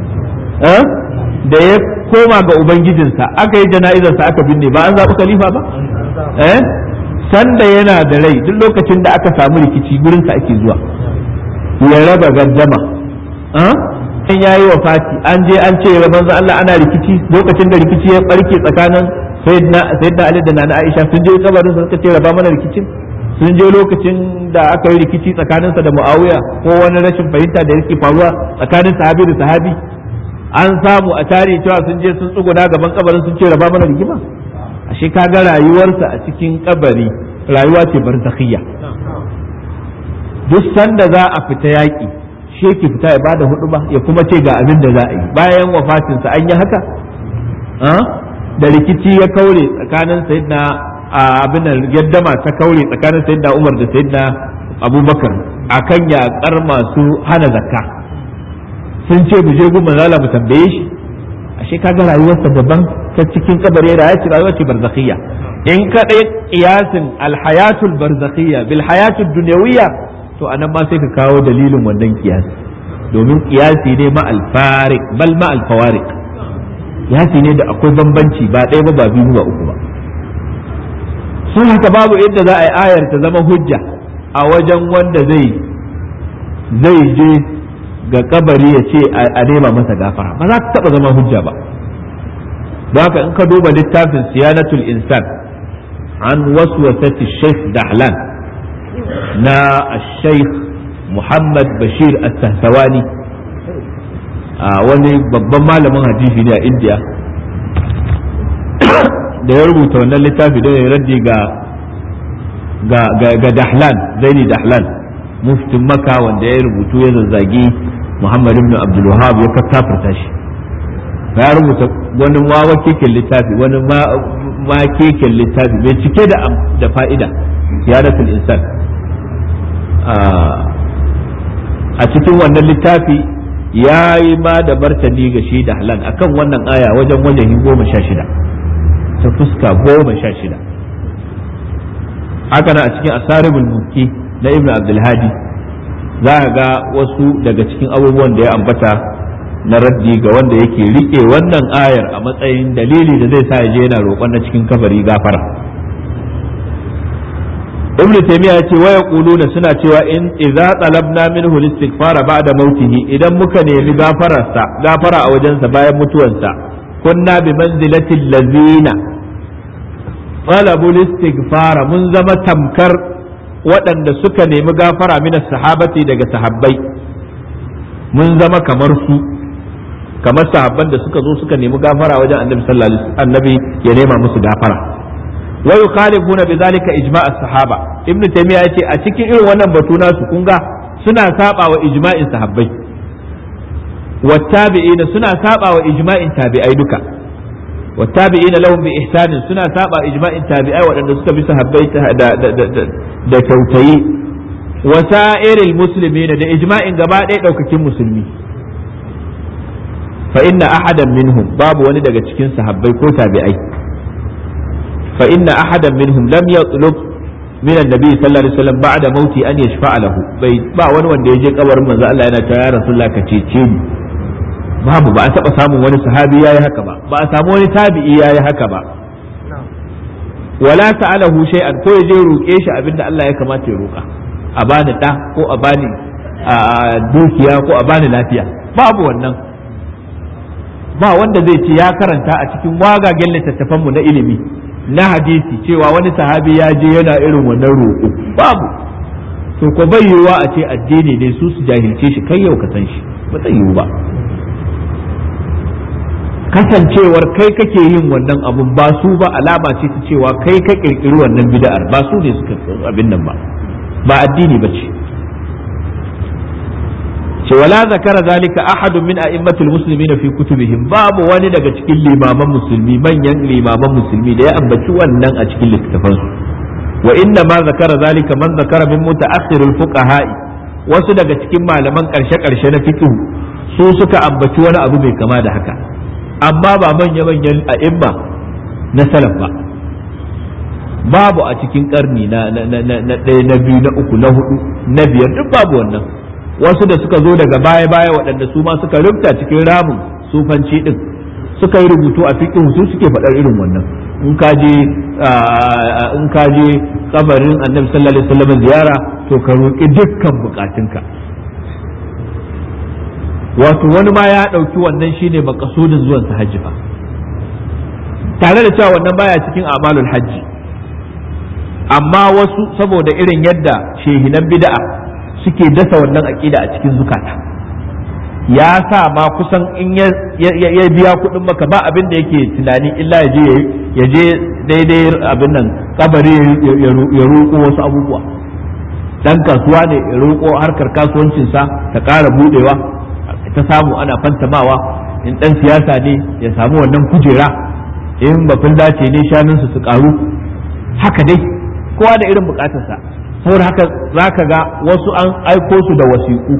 da ya koma ga ubangijinsa aka yi jana'izarsa aka binne ba an zaɓi khalifa ba eh sanda yana da rai duk lokacin da aka samu rikici gurinsa ake zuwa ya raba gaddama an ya yi wa fati an je an ce rabon Allah ana rikici lokacin da rikici ya barke tsakanin sayyidina Ali da nana Aisha sun je kabarin sa suka ce raba mana rikicin sun je lokacin da aka yi rikici tsakaninsa da Muawiya ko wani rashin fahimta da yake faruwa tsakanin sahabi da sahabi an samu a tare cewa sun je sun tsuguna gaban kabarin sun ce raba mana rigima ashe kaga rayuwarsa a cikin kabari rayuwa ce barzakhiyya duk sanda za a fita yaƙi shi yake fita ya bada hudu ba ya kuma ce ga abin da za a yi bayan wafatinsa an yi haka da rikici ya kaure tsakanin sayyidina abin da yaddama ta kaure tsakanin sayyidina Umar da sayyidina Abubakar akan yaƙar masu hana zakka sun ce mu je gun manzala mu tambaye shi ashe kaga rayuwarsa daban ta cikin kabari rayuwa ce rayuwa ce barzakhiyya in kaɗai kiyasin alhayatul barzakhiyya bil hayatul dunyawiyya to anan ma sai ka kawo dalilin wannan kiyasi domin kiyasi ne ma alfarik bal ma alfawarik kiyasi ne da akwai bambanci ba ɗaya ba ba biyu ba uku ba sun haka babu inda za a yi ayar ta zama hujja a wajen wanda zai zai je ga kabari ya ce a nema masa gafara ba za ta taba zama hujja ba don haka in ka duba littafin siyanatul insan an waswasati sheikh dahlan na sheikh muhammad bashir as-sahtawani wani babban malamin hadisi ne a india da ya rubuta wannan littafi don ya raddi ga ga dahlan zaini dahlan muftin maka wanda ya rubutu ya zazzagi muhammad ibn abdul wahab ya kafarta shi ya rubuta wani wawa keken littafi wani ma keken littafi mai cike da da fa'ida siyaratul insan a cikin wannan littafi ya yi ma da martani ga shi da halan akan wannan aya wajen wajen goma sha shida ta fuska goma sha shida haka na a cikin asaribul mulki na ibn abdulhadi za ka ga wasu daga cikin abubuwan da ya ambata na raddi ga wanda yake rike wannan ayar a matsayin dalili da zai sa ya je yana roƙon na cikin kabari gafara ibn taymiya yace wa yaquluna suna cewa in idza talabna minhu al-istighfara ba'da mautihi idan muka nemi gafararsa gafara a wajensa bayan mutuwarsa kunna bi manzilati allazina talabu al-istighfara mun zama tamkar waɗanda suka nemi gafara min sahabati daga sahabbai mun zama kamar su kamar sahabban da suka zo suka nemi gafara wajen annabi sallallahu alaihi annabi ya nema musu gafara wa yukhalifuna bidhalika ijma' as-sahaba ibnu taymiya yace a cikin irin wannan batu nasu kun ga suna saba wa ijma'in sahabbai wa tabi'ina suna saba wa ijma'in tabi'ai duka wa tabi'ina lahum bi ihsanin suna saba ijma'in tabi'ai waɗanda suka bi sahabbai da da kyautayi wa sa'iril muslimina da ijma'in gaba ɗaya ɗaukakin musulmi fa inna ahadan minhum babu wani daga cikin sahabbai ko tabi'ai fa inna ahadan minhum lam yatlub min annabi sallallahu alaihi wasallam ba'da mauti an yashfa'a lahu bai ba wani wanda ya je kabarin manzo Allah yana ta ya rasulullah ka cece ni babu ba a taba samun wani sahabi yayi haka ba ba a samu wani tabi'i yayi haka ba wala ta'alahu shay'an ko ya je roƙe shi abinda Allah ya kamata ya roƙa a bani da ko a bani dukiya ko a bani lafiya babu wannan ba wanda zai ce ya karanta a cikin wagagen littattafanmu na ilimi na hadisi cewa wani sahabi ya je yana irin wannan roƙo babu to ko bai yiwuwa a ce addini ne su su jahilce shi kai yau ka san shi ba zai yiwu ba kasancewar kai kake yin wannan abun ba su ba alama ce ta cewa kai ka kirkiri wannan bid'ar ba su ne suka abin nan ba ba addini ba ce ce wala zakara zalika ahadun min a'immatul muslimina fi kutubihim babu wani daga cikin limaman musulmi manyan limaman musulmi da ya ambaci wannan a cikin littafan su wa inna ma zakara zalika man zakara min mutaakhirul fuqaha'i wasu daga cikin malaman karshe karshe na fiqh su suka ambaci wani abu mai kama da haka amma ba manya manyan a'imma na salaf ba babu a cikin karni na na na ɗaya na biyu na uku na hudu na biyar duk babu wannan wasu da suka zo daga baya-baya waɗanda su ma suka rubuta cikin ramin sufanci din suka yi rubutu a fiqh su suke faɗar irin wannan in ka je in ka je kabarin annabi sallallahu alaihi wasallam ziyara to ka roƙi dukkan bukatunka wato wani ma ya ɗauki wannan shine makasudin zuwan sa hajji fa tare da cewa wannan baya cikin amalul hajji amma wasu saboda irin yadda shehinan bid'a suke dasa wannan aƙida a cikin zukata ya sa ma kusan in ya biya kuɗin maka ba abin da yake tunani illa ya je ya je daidai abin nan kabari ya roƙo wasu abubuwa dan kasuwa ne ya roƙo harkar kasuwancinsa ta ƙara budewa ta samu ana fantamawa in dan siyasa ne ya samu wannan kujera in bafin dace ne shanunsu su ƙaru haka dai kowa da irin bukatarsa saboda haka za ka ga wasu an aiko su da wasiƙu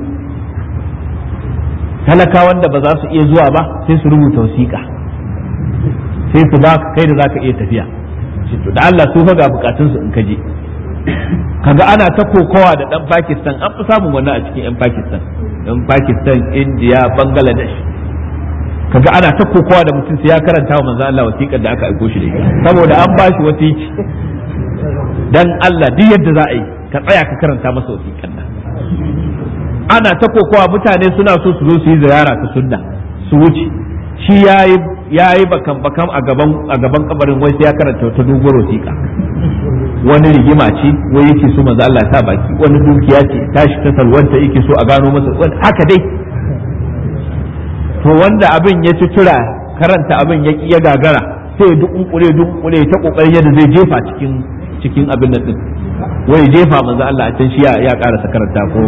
talakawan da ba za su iya zuwa ba sai su rubuta wasiƙa sai su ba kai da za ka iya tafiya to da Allah su fa ga bukatun su in ka je kaga ana ta kokowa da dan Pakistan an fi samun wannan a cikin yan Pakistan yan Pakistan India Bangladesh kaga ana ta kokowa da mutum sai ya karanta wa manzo Allah wasiƙar da aka aiko shi da ita saboda an ba shi wasiki dan Allah duk yadda za a yi ka tsaya ka karanta masa wasiƙar nan ana ta kokowa mutane suna so su zo su yi ziyara ta sunna su wuce shi yayi yayi bakan bakan a gaban a gaban kabarin wai sai ya karanta wata doguwar wasiƙa wani rigima ce wai yake so manzo Allah ta baki wani dukiya ce tashi ta salwanta yake so a gano masa haka dai to wanda abin ya ci tura karanta abin ya ya gagara sai ya dukunkure dukunkure ta kokarin yadda zai jefa cikin cikin abin nan din wai jefa manzo Allah a can shi ya ya karasa karanta ko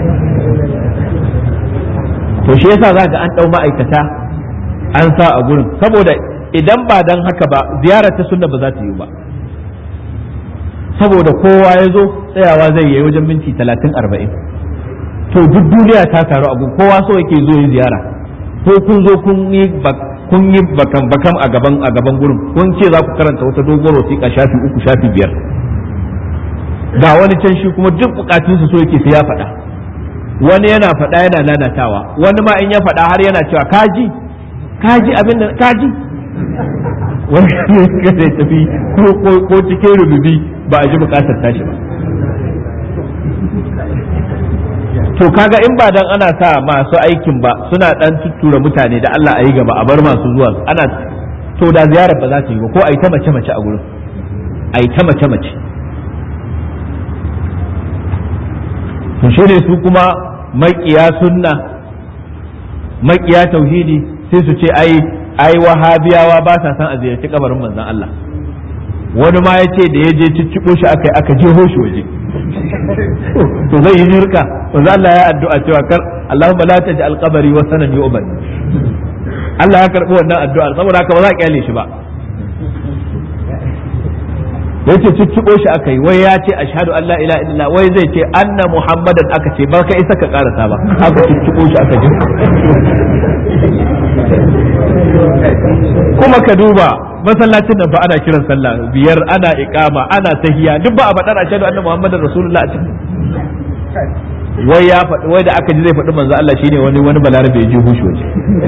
to shi yasa zaka an dau ma'aikata an sa a gurin saboda idan ba dan haka ba ziyarar ta sunna ba za ta yi ba saboda kowa ya zo tsayawa zai yi wajen minti talatin arba'in to duk duniya ta taru abu kowa so yake zo yi ziyara ko kun zo kun yi kun yi bakan bakan a gaban a gaban gurin kun ce za ku karanta wata dogon wasiƙa shafi uku shafi biyar ga wani can shi kuma duk bukatunsa so yake sai ya faɗa wani yana faɗa yana nanatawa wani ma in ya faɗa har yana cewa kaji kaji abin da kaji wani ya zai tafi ko cikin rububi ba a ji bukatar tashi ba to kaga in ba dan ana sa masu aikin ba suna dan tuttura mutane da Allah a yi gaba a bar masu zuwa ana to da ziyarar ba za ta yi ba ko a yi ta mace mace a gurin a yi ta mace mace to shi ne su kuma maƙiya sunna maƙiya tauhidi sai su ce ai ai wahabiyawa ba sa san a ziyarci kabarin manzon Allah wani ma ya ce da ya je cicciɓo shi aka aka jeho shi waje to zai yi shirka manzon Allah ya addu'a cewa kar Allahumma la taj'al qabri wa sanan yu'bad Allah ya karɓi wannan addu'a saboda haka ba za a kyale shi ba ya ce cicciɓo shi aka yi wai ya ce ashhadu an la ilaha illallah wai zai ce anna muhammadan aka ce ba ka isa ka karasa ba aka cicciɓo shi aka ji kuma ka duba masallacin nan fa ana kiran sallah biyar ana iqama ana tahiya duk ba a faɗar ashhadu anna muhammadan rasulullah a cikin wai ya faɗi wai da aka ji zai faɗi manzo Allah shine wani wani balarabe ya ji hushi waje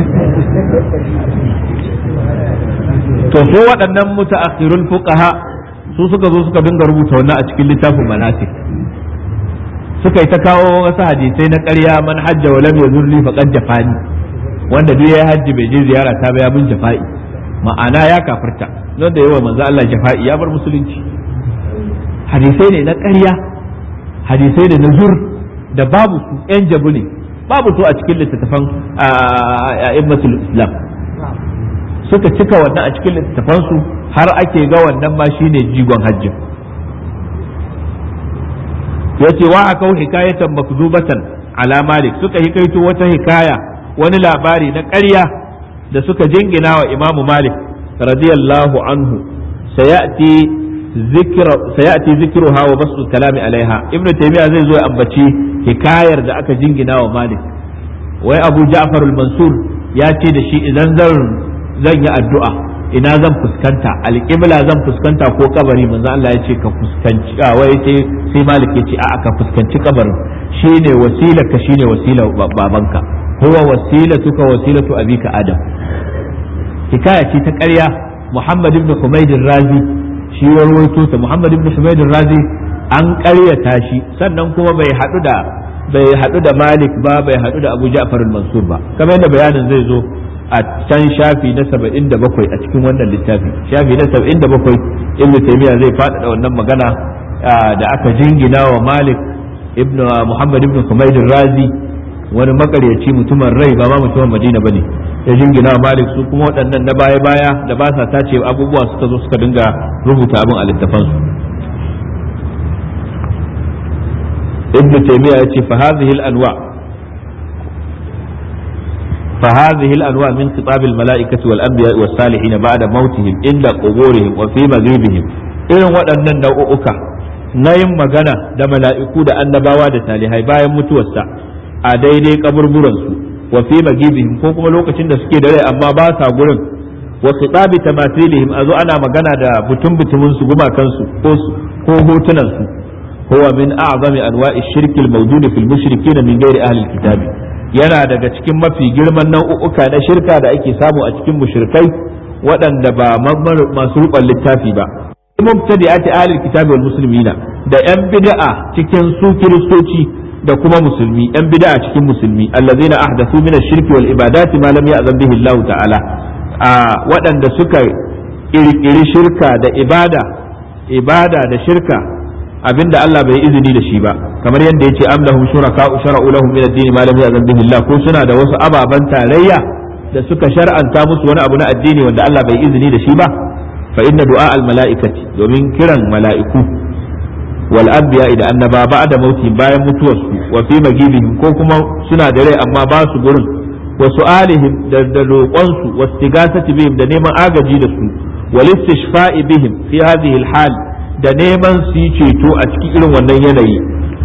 to so waɗannan mutaakhirul fuqaha su suka zo suka dinga rubuta wannan a cikin littafin manasik suka yi ta kawo wasu hadisai na ƙarya man hajja wa lam yazurni faqad jafani wanda duk ya hajji bai je ziyara ta ba ya bin jafa'i ma'ana ya kafirta don da yawa manzo Allah jafa'i ya bar musulunci hadisai ne na ƙarya hadisai ne na zur da babu su yan jabu ne babu su a cikin littattafan a'immatul islam suka cika wannan a cikin littattafansu har ake ga wannan ma shine jigon hajjin yace wa akau hikayatan makzubatan ala malik suka hikaito wata hikaya wani labari na ƙarya da suka jingina wa imamu malik radiyallahu anhu sayati zikra sayati zikruha wa basu kalami alaiha ibnu taymiya zai zo ya ambaci hikayar da aka jingina wa malik wai abu ja'far al-mansur ya ce da shi idan zan zan yi addu'a ina zan fuskanta alƙibla zan fuskanta ko kabari manzo Allah ya ce ka fuskanci a wai sai sai malik ya ce a'a ka fuskanci kabarin shine wasila ka shine wasila babanka huwa wasilatuka wasilatu abika adam hikaya ce ta ƙarya Muhammad ibn Humayd razi shi warwaito ta Muhammad ibn Humayd razi an ƙaryata shi sannan kuma bai haɗu da bai haɗu da Malik ba bai haɗu da Abu Ja'far al-Mansur ba kamar yadda bayanin zai zo a can shafi na saba'in da bakwai a cikin wannan littafi shafi na saba'in da bakwai ibn taymiya zai faɗaɗa wannan magana da aka jingina wa malik ibn muhammad ibn humayd razi wani makaryaci mutumin rai ba ma mutumin madina bane ya jingina wa malik su kuma waɗannan na baya baya da ba sa tace abubuwa suka zo suka dinga rubuta abin a littafansu ibn taymiya ya ce fa hadhihi al-anwa' فهذه الأنواع من خطاب الملائكة والأنبياء والصالحين بعد موتهم عند قبورهم وفي مغيبهم irin waɗannan nau'uka na yin magana da mala'iku da annabawa da salihai bayan mutuwarsa a daidai kaburburansu wa fi magibihim ko kuma lokacin da suke da rai amma ba sa gurin wa khitabi tamathilihim azo ana magana da butun butumin su gumakan su ko hotunan su huwa min a'zami anwa'i shirki al-mawjud fil mushrikin min ghairi ahli al-kitab yana daga cikin mafi girman nau'uka na shirka da ake samu a cikin mushrikai waɗanda ba masu ruban littafi ba mubtadi'ati ahli al-kitab wal muslimina da yan bid'a cikin su kiristoci da kuma musulmi yan bid'a cikin musulmi allazina ahdathu min ash-shirki wal ibadati ma lam ya'zan bihi Allah ta'ala a waɗanda suka ƙirƙiri shirka da ibada ibada da shirka abinda Allah bai izini da shi ba kamar yadda yace am lahum shuraka shara'u lahum min ad-din ma lam ya'zan bihi Allah ko suna da wasu ababan tarayya da suka shar'anta musu wani abu na addini wanda Allah bai izini da shi ba fa inna du'a al-mala'ikati domin kiran mala'iku wal anbiya da annaba ba'da mauti bayan mutuwarsu wa fi magibihim ko kuma suna da rai amma ba su gurin wa su'alihim da roƙonsu wa istighasati bihim da neman agaji da su wal istishfa'i bihim fi hadhihi al hal da neman su yi ceto a cikin irin wannan yanayi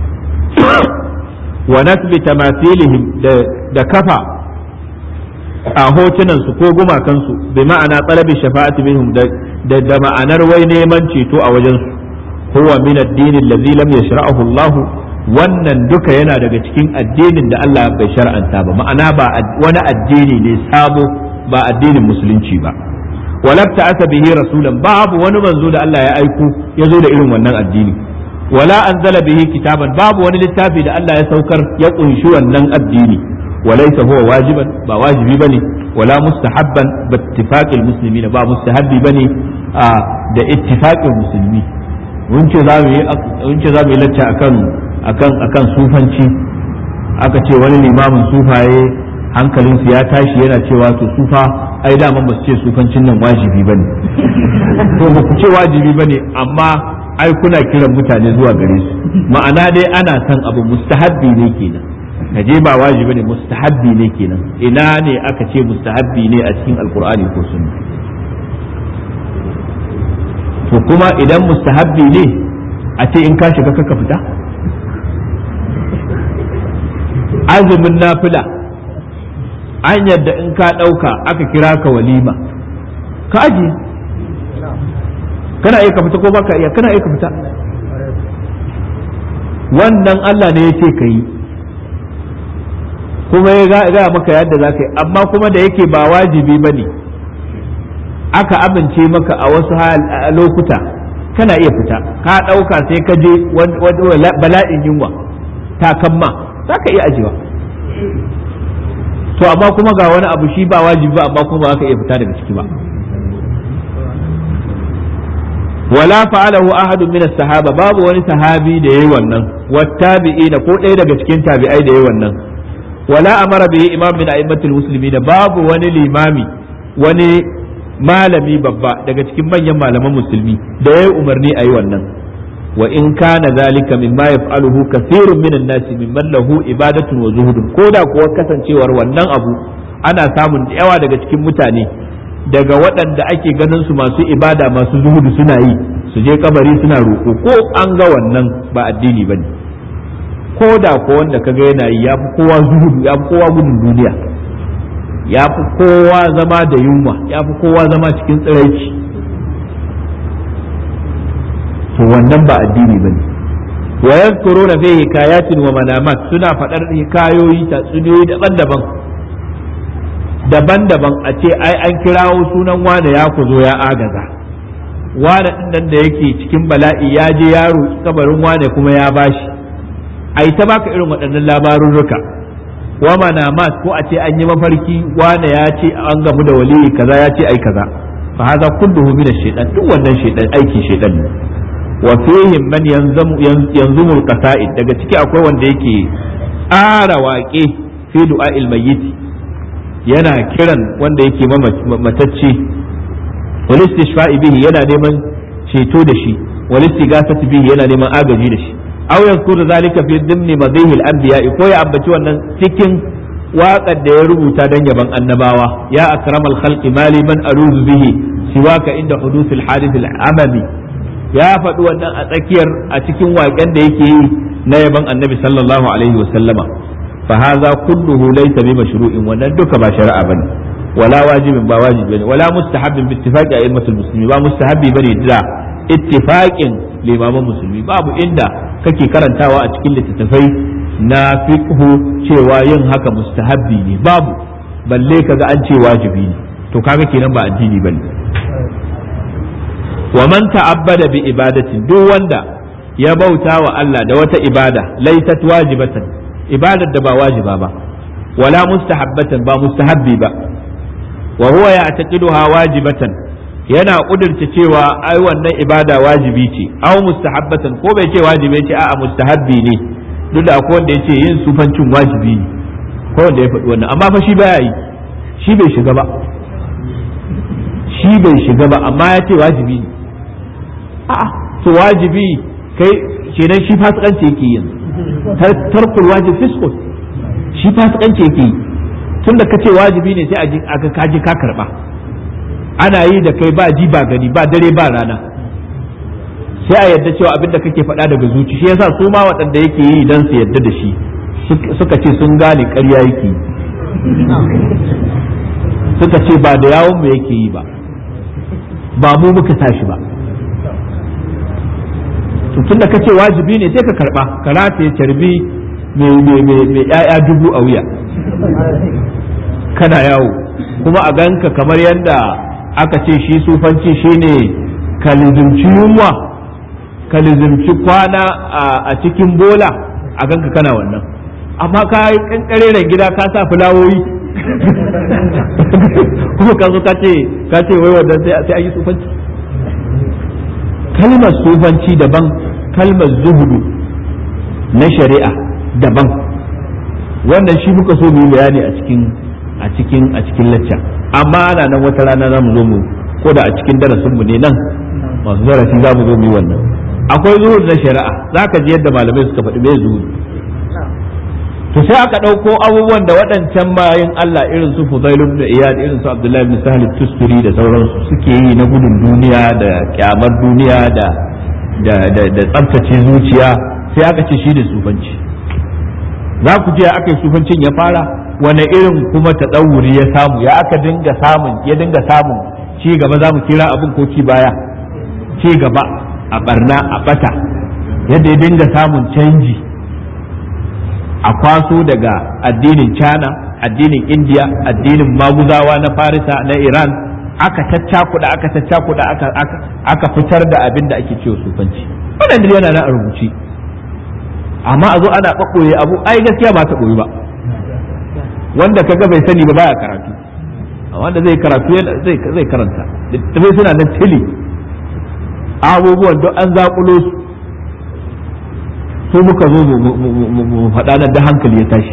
wa nasbi tamathilihim da kafa a hotunan su ko gumakan su bi ma'ana talabi shafa'ati bihim da da ma'anar wai neman ceto a wajen su huwa min ad-din alladhi lam yashra'ahu Allah wannan duka yana daga cikin addinin da Allah bai shar'anta ba ma'ana ba wani addini ne sabo ba addinin musulunci ba walabta asa bihi rasulan babu wani manzo da Allah ya aiko ya zo da irin wannan addini wala anzala bihi kitaban babu wani littafi da Allah ya saukar ya kunshi wannan addini walaysa huwa wajiban ba wajibi bane wala mustahabban bi ittifaqil muslimin ba mustahabbi bane da ittifaqil musulmi mun ce za mu yi mun ce za mu yi lacca akan akan akan sufanci aka ce wani limamin sufaye hankalinsu ya tashi yana cewa to sufa ai daman ba su ce sufancin nan wajibi bane to ba ku ce wajibi bane amma ai kuna kiran mutane zuwa gare su ma'ana dai ana son abu mustahabbi ne kenan ka je ba wajibi ne mustahabbi ne kenan ina ne aka ce mustahabbi ne a cikin alkur'ani ko sunna to kuma idan mustahabbi ne a ce in ka shiga kaka fita azumin nafila an yadda in ka ɗauka aka kira ka walima ka aji kana iya ka fita ko baka iya kana iya ka fita wannan Allah ne ya ce ka yi kuma ya gaya maka yadda za ka yi amma kuma da yake ba wajibi ba ne aka amince maka a wasu lokuta kana iya fita ka ɗauka sai ka je bala'in yunwa takamma za ka iya ajiwa to amma kuma ga wani abu shi ba wajibi ba amma kuma ba ka iya fita daga ciki ba wala fa'alahu ahadun min sahaba babu wani sahabi da yayi wannan wattabi'ina ko ɗaya daga cikin tabi'ai da yayi wannan wala amara bihi imam min a'immatil muslimin babu wani limami wani malami babba daga cikin manyan malaman musulmi da yayi umarni ayi wannan wa in kana zalika mimma yaf'aluhu kathirun minan nasi mimman lahu ibadatun wa zuhudun koda kuwa kasancewar wannan abu ana samun yawa daga cikin mutane daga waɗanda ake ganin su masu ibada masu zuhudu suna yi su je kabari suna roƙo ko an ga wannan ba addini bane ko da ko wanda kaga yana yi ya fi kowa zuhudu ya fi kowa gudun duniya ya fi kowa zama da yunwa ya fi kowa zama cikin tsiraici to wannan ba addini bane wa yadhkuruna fi hikayatin wa manamat suna faɗar hikayoyi tatsuniyoyi daban-daban daban-daban a ce ai an kirawo sunan wane ya ku zo ya agaza wane din nan da yake cikin bala'i ya je ya roki kabarin wane kuma ya bashi ai ta baka irin waɗannan labarurruka wa manamat ko a ce an yi mafarki wane ya ce an gamu da waliyi kaza ya ce ai kaza fa hadha kulluhu min ash-shaytan duk wannan shaytan aikin shaytan ne wa fihim man yanzumu al-qasa'id daga ciki akwai wanda yake tsara waƙe fi du'a'il mayyit yana kiran wanda yake matacce wal istishfa'i bihi yana neman ceto da shi wal istighasati bihi yana neman agaji da shi aw yazkuru zalika fi dhimni madhihi al-anbiya ko ya ambaci wannan cikin waƙar da ya rubuta dan yaban annabawa ya akramal khalqi mali man aruzu bihi siwaka inda huduth al-hadith al-amami ya faɗi wannan a tsakiyar a cikin waƙen da yake yi na yaban annabi sallallahu alaihi wa sallama fa hadha kulluhu laysa bi mashru'in wannan duka ba shari'a bane wala wajibin ba wajibi bane wala mustahabbin bi ittifaqi a'immatul muslimi ba mustahabbi bane da ittifaqin limaman musulmi babu inda kake karantawa a cikin littattafai na fiqhu cewa yin haka mustahabbi ne babu balle kaga an ce wajibi ne to kaga kenan ba addini bane wa man ta'abbada bi ibadatin duk wanda ya bauta wa Allah da wata ibada laysat wajibatan ibadar da ba wajiba ba wala mustahabbatan ba mustahabbi ba wa huwa ya'taqiduha wajibatan yana kudurta cewa ai wannan ibada wajibi ce aw mustahabbatan ko bai ce wajibi ce a'a mustahabbi ne duk da akwai wanda yace yin sufancin wajibi ne ko wanda ya faɗi wannan amma fa shi baya yi shi bai shiga ba shi bai shiga ba amma ya ce wajibi ne a'a to wajibi kai kenan shi fasikanci yake yin tarkul wajib fiskul shi fasikanci yake yi tunda kace wajibi ne sai a ga kaji ka karba ana yi da kai ba ji ba gani ba dare ba rana sai a yadda cewa abin da kake faɗa daga zuci shi yasa su ma waɗanda yake yi dan su yadda da shi suka ce sun gane ƙarya yake suka ce ba da yawon mu yake yi ba ba mu muka tashi ba to tunda ka ce wajibi ne sai ka karba ka rataye carbi mai ya'ya dubu a wuya kana yawo kuma a ganka kamar yadda aka ce shi sufanci shine ka lizimci yunwa ka lizimci kwana a cikin bola a ganka kana wannan amma ka yi kankareren gida ka sa fulawoyi kuma ka zo ka ce wai wannan sai an yi sufanci kalmar sufanci daban kalmar zuhudu na shari'a daban wannan shi muka so mu yi bayani a cikin a cikin a cikin lacca amma ana nan wata rana za mu zo mu ko da a cikin darasin mu ne nan masu darasi za mu zo mu yi wannan akwai zuhud na shari'a zaka ji yadda malamai suka faɗi me zuhud to sai aka ɗauko abubuwan da waɗancan bayan Allah irin su Fudail ibn Iyad irin su Abdullahi ibn Sahal Tusturi da sauransu suke yi na gudun duniya da kyamar duniya da da da, da tsaftace zuciya sai aka ce shi da sufanci za ku je aka yi sufancin ya fara wani irin kuma taɗawuri ya samu ya aka dinga samun ya dinga samun ci gaba za mu kira abin ko ci baya ci gaba a barna a bata yadda ya dinga samun canji a kwaso daga addinin China addinin India addinin maguzawa na Farisa na Iran aka caccakuda aka caccakuda aka aka fitar da abin da ake cewa sufanci wannan dai yana nan a rubuce amma a zo ana ɓaɓɓoye abu ai gaskiya ba ta ɓoye ba wanda kaga bai sani ba baya karatu wanda zai karatu zai zai karanta littattafai suna nan tili abubuwan duk an zaƙulo su su muka zo mu faɗa nan da hankali ya tashi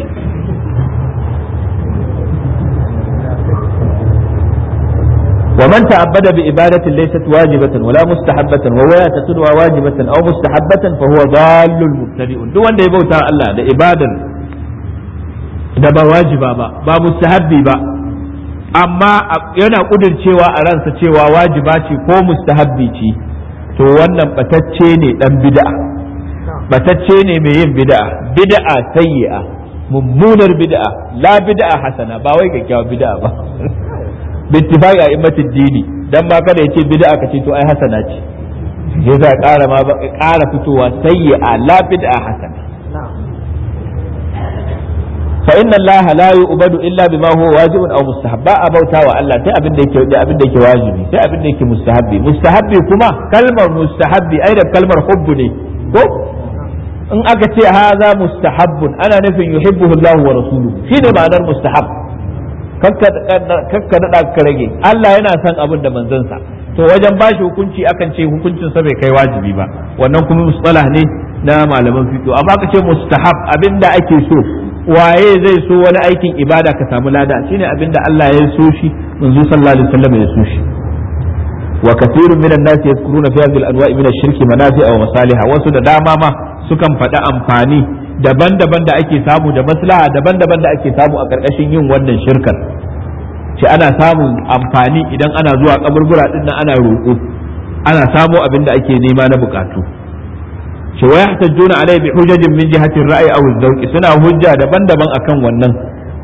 ومن تعبد بعبادة ليست واجبة ولا مستحبة وهو يعتقدها واجبة أو مستحبة فهو ضال مبتدئ duk wanda ya bauta Allah da ibadar da ba wajiba ba ba mustahabbi ba amma yana cewa a ransa cewa wajiba ce ko mustahabbi ce to wannan batacce ne dan bid'a batacce ne mai yin bid'a bid'a sayyi'a mummunar bid'a la bid'a hasana ba wai kyakkyawa bid'a ba bittifaqi a immatid dini dan ba kada yace bid'a ka ce to ai hasana ce yasa ƙara ma ƙara fitowa sayyi'a la bid'a hasana fa inna allaha la yu'badu illa bima huwa wajibun aw mustahab ba a bauta wa Allah sai abin da yake da abin da yake wajibi sai abin da yake mustahabbi mustahabbi kuma kalmar mustahabbi ai da kalmar hubbu ne ko in aka ce haza mustahabbun ana nufin yuhibbuhu Allah wa rasuluhu shine ma'anar mustahab kakka daɗa ka rage Allah yana son abin da manzansa to wajen bashi hukunci akan ce hukuncin sa bai kai wajibi ba wannan kuma mustalah ne na malaman fiqh amma ka ce mustahab abinda ake so waye zai so wani aikin ibada ka samu lada shine abinda Allah ya so shi manzo sallallahu alaihi wasallam ya so shi wa kathirun minan nas yadhkuruna fi hadhihi al-anwa'i min ash-shirki manafi'a wa masaliha wasu da dama ma sukan faɗi amfani daban-daban da ake samu da maslaha daban-daban da ake samu a ƙarƙashin yin wannan shirkar ce ana samun amfani idan ana zuwa kaburbura din nan ana roƙo ana samo abin da ake nema na bukatu ce wa yahtajuna alai bi hujajin min jihati ra'yi aw zawqi suna hujja daban-daban akan wannan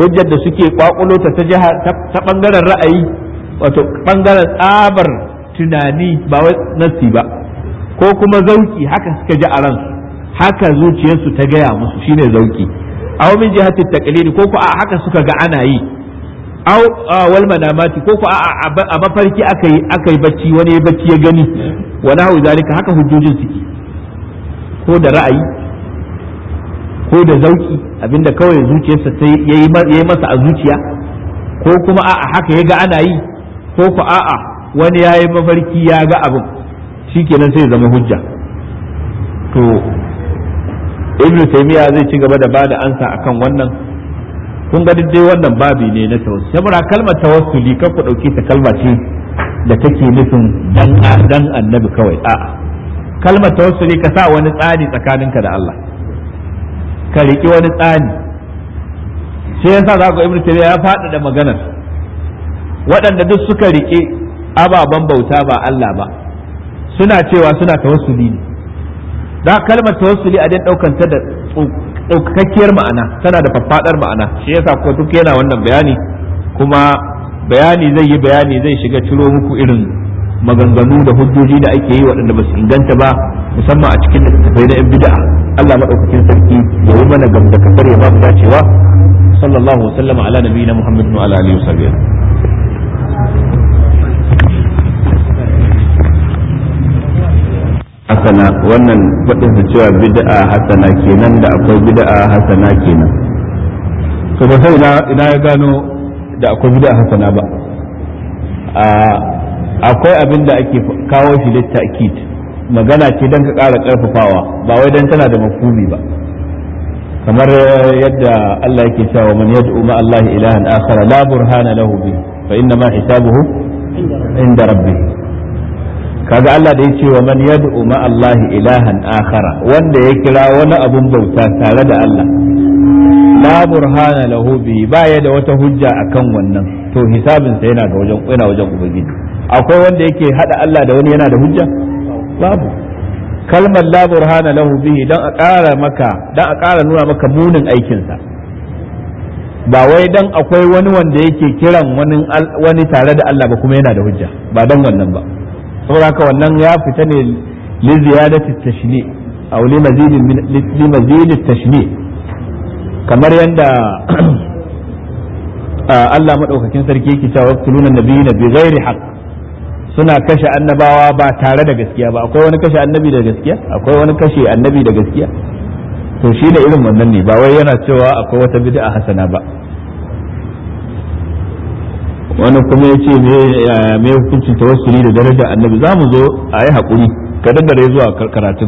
hujjar da suke kwakulo ta ta jiha ta bangaren ra'ayi wato bangaren tsabar tunani ba wai nasi ba ko kuma zauki haka suka ji a ransu haka zuciyarsu ta gaya musu shine zauki aw min jihati taqlid ko ko a haka suka ga ana yi aw wal manamati ko ko a mafarki aka yi aka yi bacci wani bacci ya gani wa nahu zalika haka hujjojin suke ko da ra'ayi ko da zauki abinda kawai zuciyarsa ta yayi masa a zuciya ko kuma a'a haka ya ga ana yi ko ko a'a wani ya yi mafarki ya ga abin shikenan sai zama hujja to ibn taymiya zai ci gaba da bada ansa akan wannan kun ga dai wannan babi ne na tawassuli saboda kalmar tawassuli kan ku dauke ta kalma ce da take nufin dan dan annabi kawai a'a kalmar tawassuli ka sa wani tsani tsakaninka da Allah ka riki wani tsani sai yasa za ku ibn taymiya ya faɗaɗa maganar waɗanda duk suka rike ababen bauta ba Allah ba suna cewa suna tawassuli ne da kalmar tawassuli a dan daukan ta da ɗaukakakkiyar ma'ana tana da faffaɗar ma'ana shi yasa ko duk yana wannan bayani kuma bayani zai yi bayani zai shiga ciro muku irin maganganu da hujjoji da ake yi waɗanda ba su inganta ba musamman a cikin littattafai na 'yan bid'a Allah maɗaukakin sarki ya yi mana gamda kasar ya ba mu dacewa sallallahu wasallam ala nabiyina muhammadin wa ala alihi wa hasana wannan faɗin su cewa bid'a hasana kenan da akwai bid'a hasana kenan to ba sai ina ya gano da akwai bid'a hasana ba akwai abin da ake kawo shi littakid magana ce don ka ƙara ƙarfafawa ba wai don tana da mafhumi ba kamar yadda Allah yake cewa man yad'u ma Allah ilahan akhar la burhana lahu bi fa inna ma hisabuhu inda rabbih kaga Allah da ya ce wa man yad'u ma Allah ilahan akhara wanda ya kira wani abun bauta tare da Allah la burhana lahu bi baya da wata hujja akan wannan to hisabin sa yana ga wajen yana wajen ubangiji akwai wanda yake hada Allah da wani yana da hujja babu kalmar la burhana lahu bihi dan a ƙara maka dan a ƙara nuna maka munin aikin sa ba wai dan akwai wani wanda yake kiran wani wani tare da Allah ba kuma yana da hujja ba dan wannan ba saboda haka wannan ya fita ne li ziyadati tashni aw li mazid li mazid tashni kamar yanda Allah madaukakin sarki yake cewa waqtuluna nabiyina bi ghairi haqq suna kashe annabawa ba tare da gaskiya ba akwai wani kashe annabi da gaskiya akwai wani kashe annabi da gaskiya to shi da irin wannan ne ba wai yana cewa akwai wata bid'a hasana ba wani kuma ya ce me hukuncin tawassuli da darajar annabi za mu zo a yi haƙuri ka daddare zuwa karatun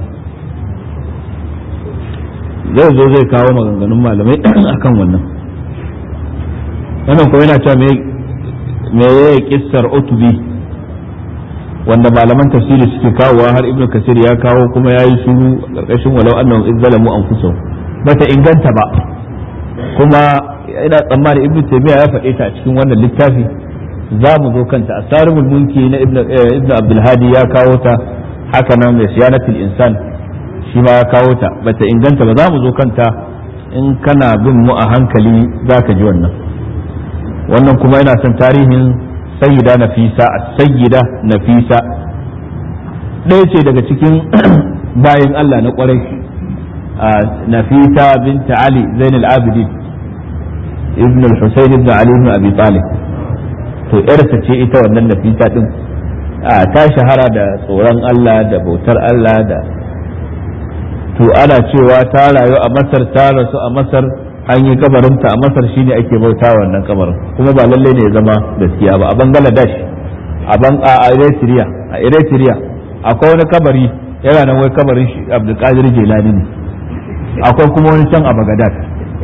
zai zo zai kawo maganganun malamai akan wannan wannan kuma yana cewa me ya kissar otubi wanda malaman tafsiri suke kawowa har ibnu kasir ya kawo kuma ya yi shuru ƙarƙashin walau annahum iz zalamu anfusahum bata inganta ba kuma ina tsammani ibnu taymiya ya faɗe ta a cikin wannan littafi za mu zo kanta asarul munki na ibnu abdul hadi ya kawo ta haka nan mai siyanatul insan shi ma ya kawo ta bata inganta ba za mu zo kanta in kana bin mu a hankali za ka ji wannan wannan kuma yana son tarihin sayyida nafisa as-sayyida nafisa ɗaya ce daga cikin bayan Allah na ƙwarai nafisa binta ali zainul abidin ibn al-husayn ibn ali ibn abi talib to yarsa ce ita wannan nafisa din ta shahara da tsoron Allah da bautar Allah da to ana cewa ta rayu a masar ta rasu a masar an yi kabarinta a masar shine ake bauta wannan kabarin kuma ba lalle ne ya zama gaskiya ba a bangladesh a ban a eritrea a eritrea akwai wani kabari yana nan wai kabarin shi abdulkadir jelani ne akwai kuma wani can a bagadad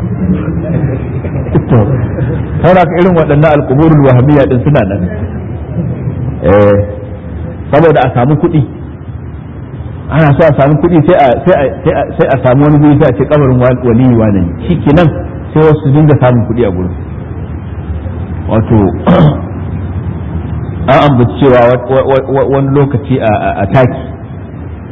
to saboda irin waɗannan alkuburul wahabiyya din suna nan eh saboda a samu kuɗi ana so a samu kuɗi sai a samu wani guri sai a ce kabarin waliyi wane ne shi kenan sai wasu dinga samun kuɗi a gurin wato an ambaci cewa wani lokaci a taki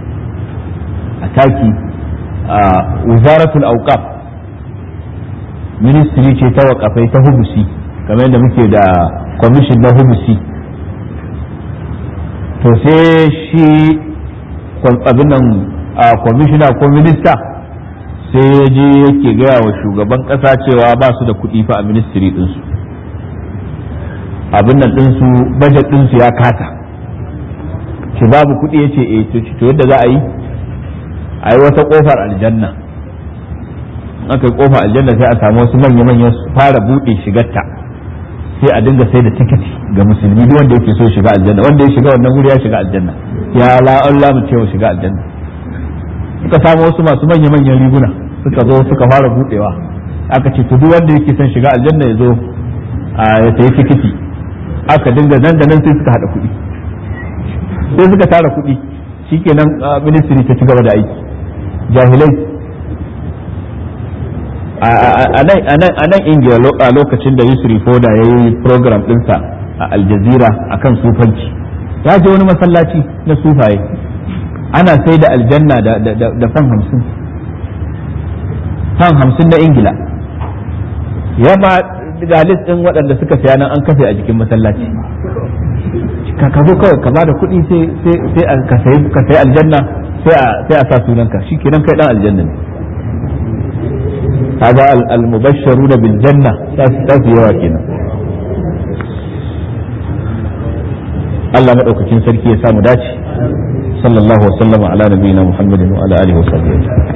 a taki a wuzaratul auqaf ministry ce ta wakafai ta hubusi kamar yadda muke da commission na hubusi to sai shi abin nan a commissioner ko minista sai ya je yake gaya wa shugaban kasa cewa ba su da kuɗi fa a ministry ɗinsu abin nan ɗinsu budget ɗinsu ya kata shi babu kuɗi ya ce eh to yadda za a yi a yi wata ƙofar aljanna aka yi ƙofar aljanna sai a samu wasu manya-manyan su fara buɗe shigarta sai a dinga sai da tikiti ga musulmi duk wanda yake so shiga aljanna wanda ya shiga wannan wuri ya shiga aljanna ya la mu cewa shiga aljanna suka samu wasu masu manya-manyan riguna suka zo suka fara buɗewa aka ce to duk wanda yake son shiga aljanna ya zo a ya sayi tikiti aka dinga nan da nan sai suka haɗa kuɗi sai suka tara kuɗi shikenan ministry ta ci gaba da aiki jahilai a nan ingila a lokacin da yusri foda ya yi program ɗinsa a aljazira a kan sufanci ya je wani masallaci na sufaye ana sai da aljanna da fan hamsin fan hamsin na ingila ya ma ga list ɗin waɗanda suka saya nan an kafe a jikin masallaci ka zo kawai ka bada kuɗi sai ka sayi aljanna sai a sa sunanka shi kenan kai ɗan aljanna ne هذا المبشرون بالجنة تاسي yawa kenan. Allah maɗaukakin sarki ya samu dace sallallahu wa sallama ala nabiyina Muhammadin wa ala alihi wa sahbihi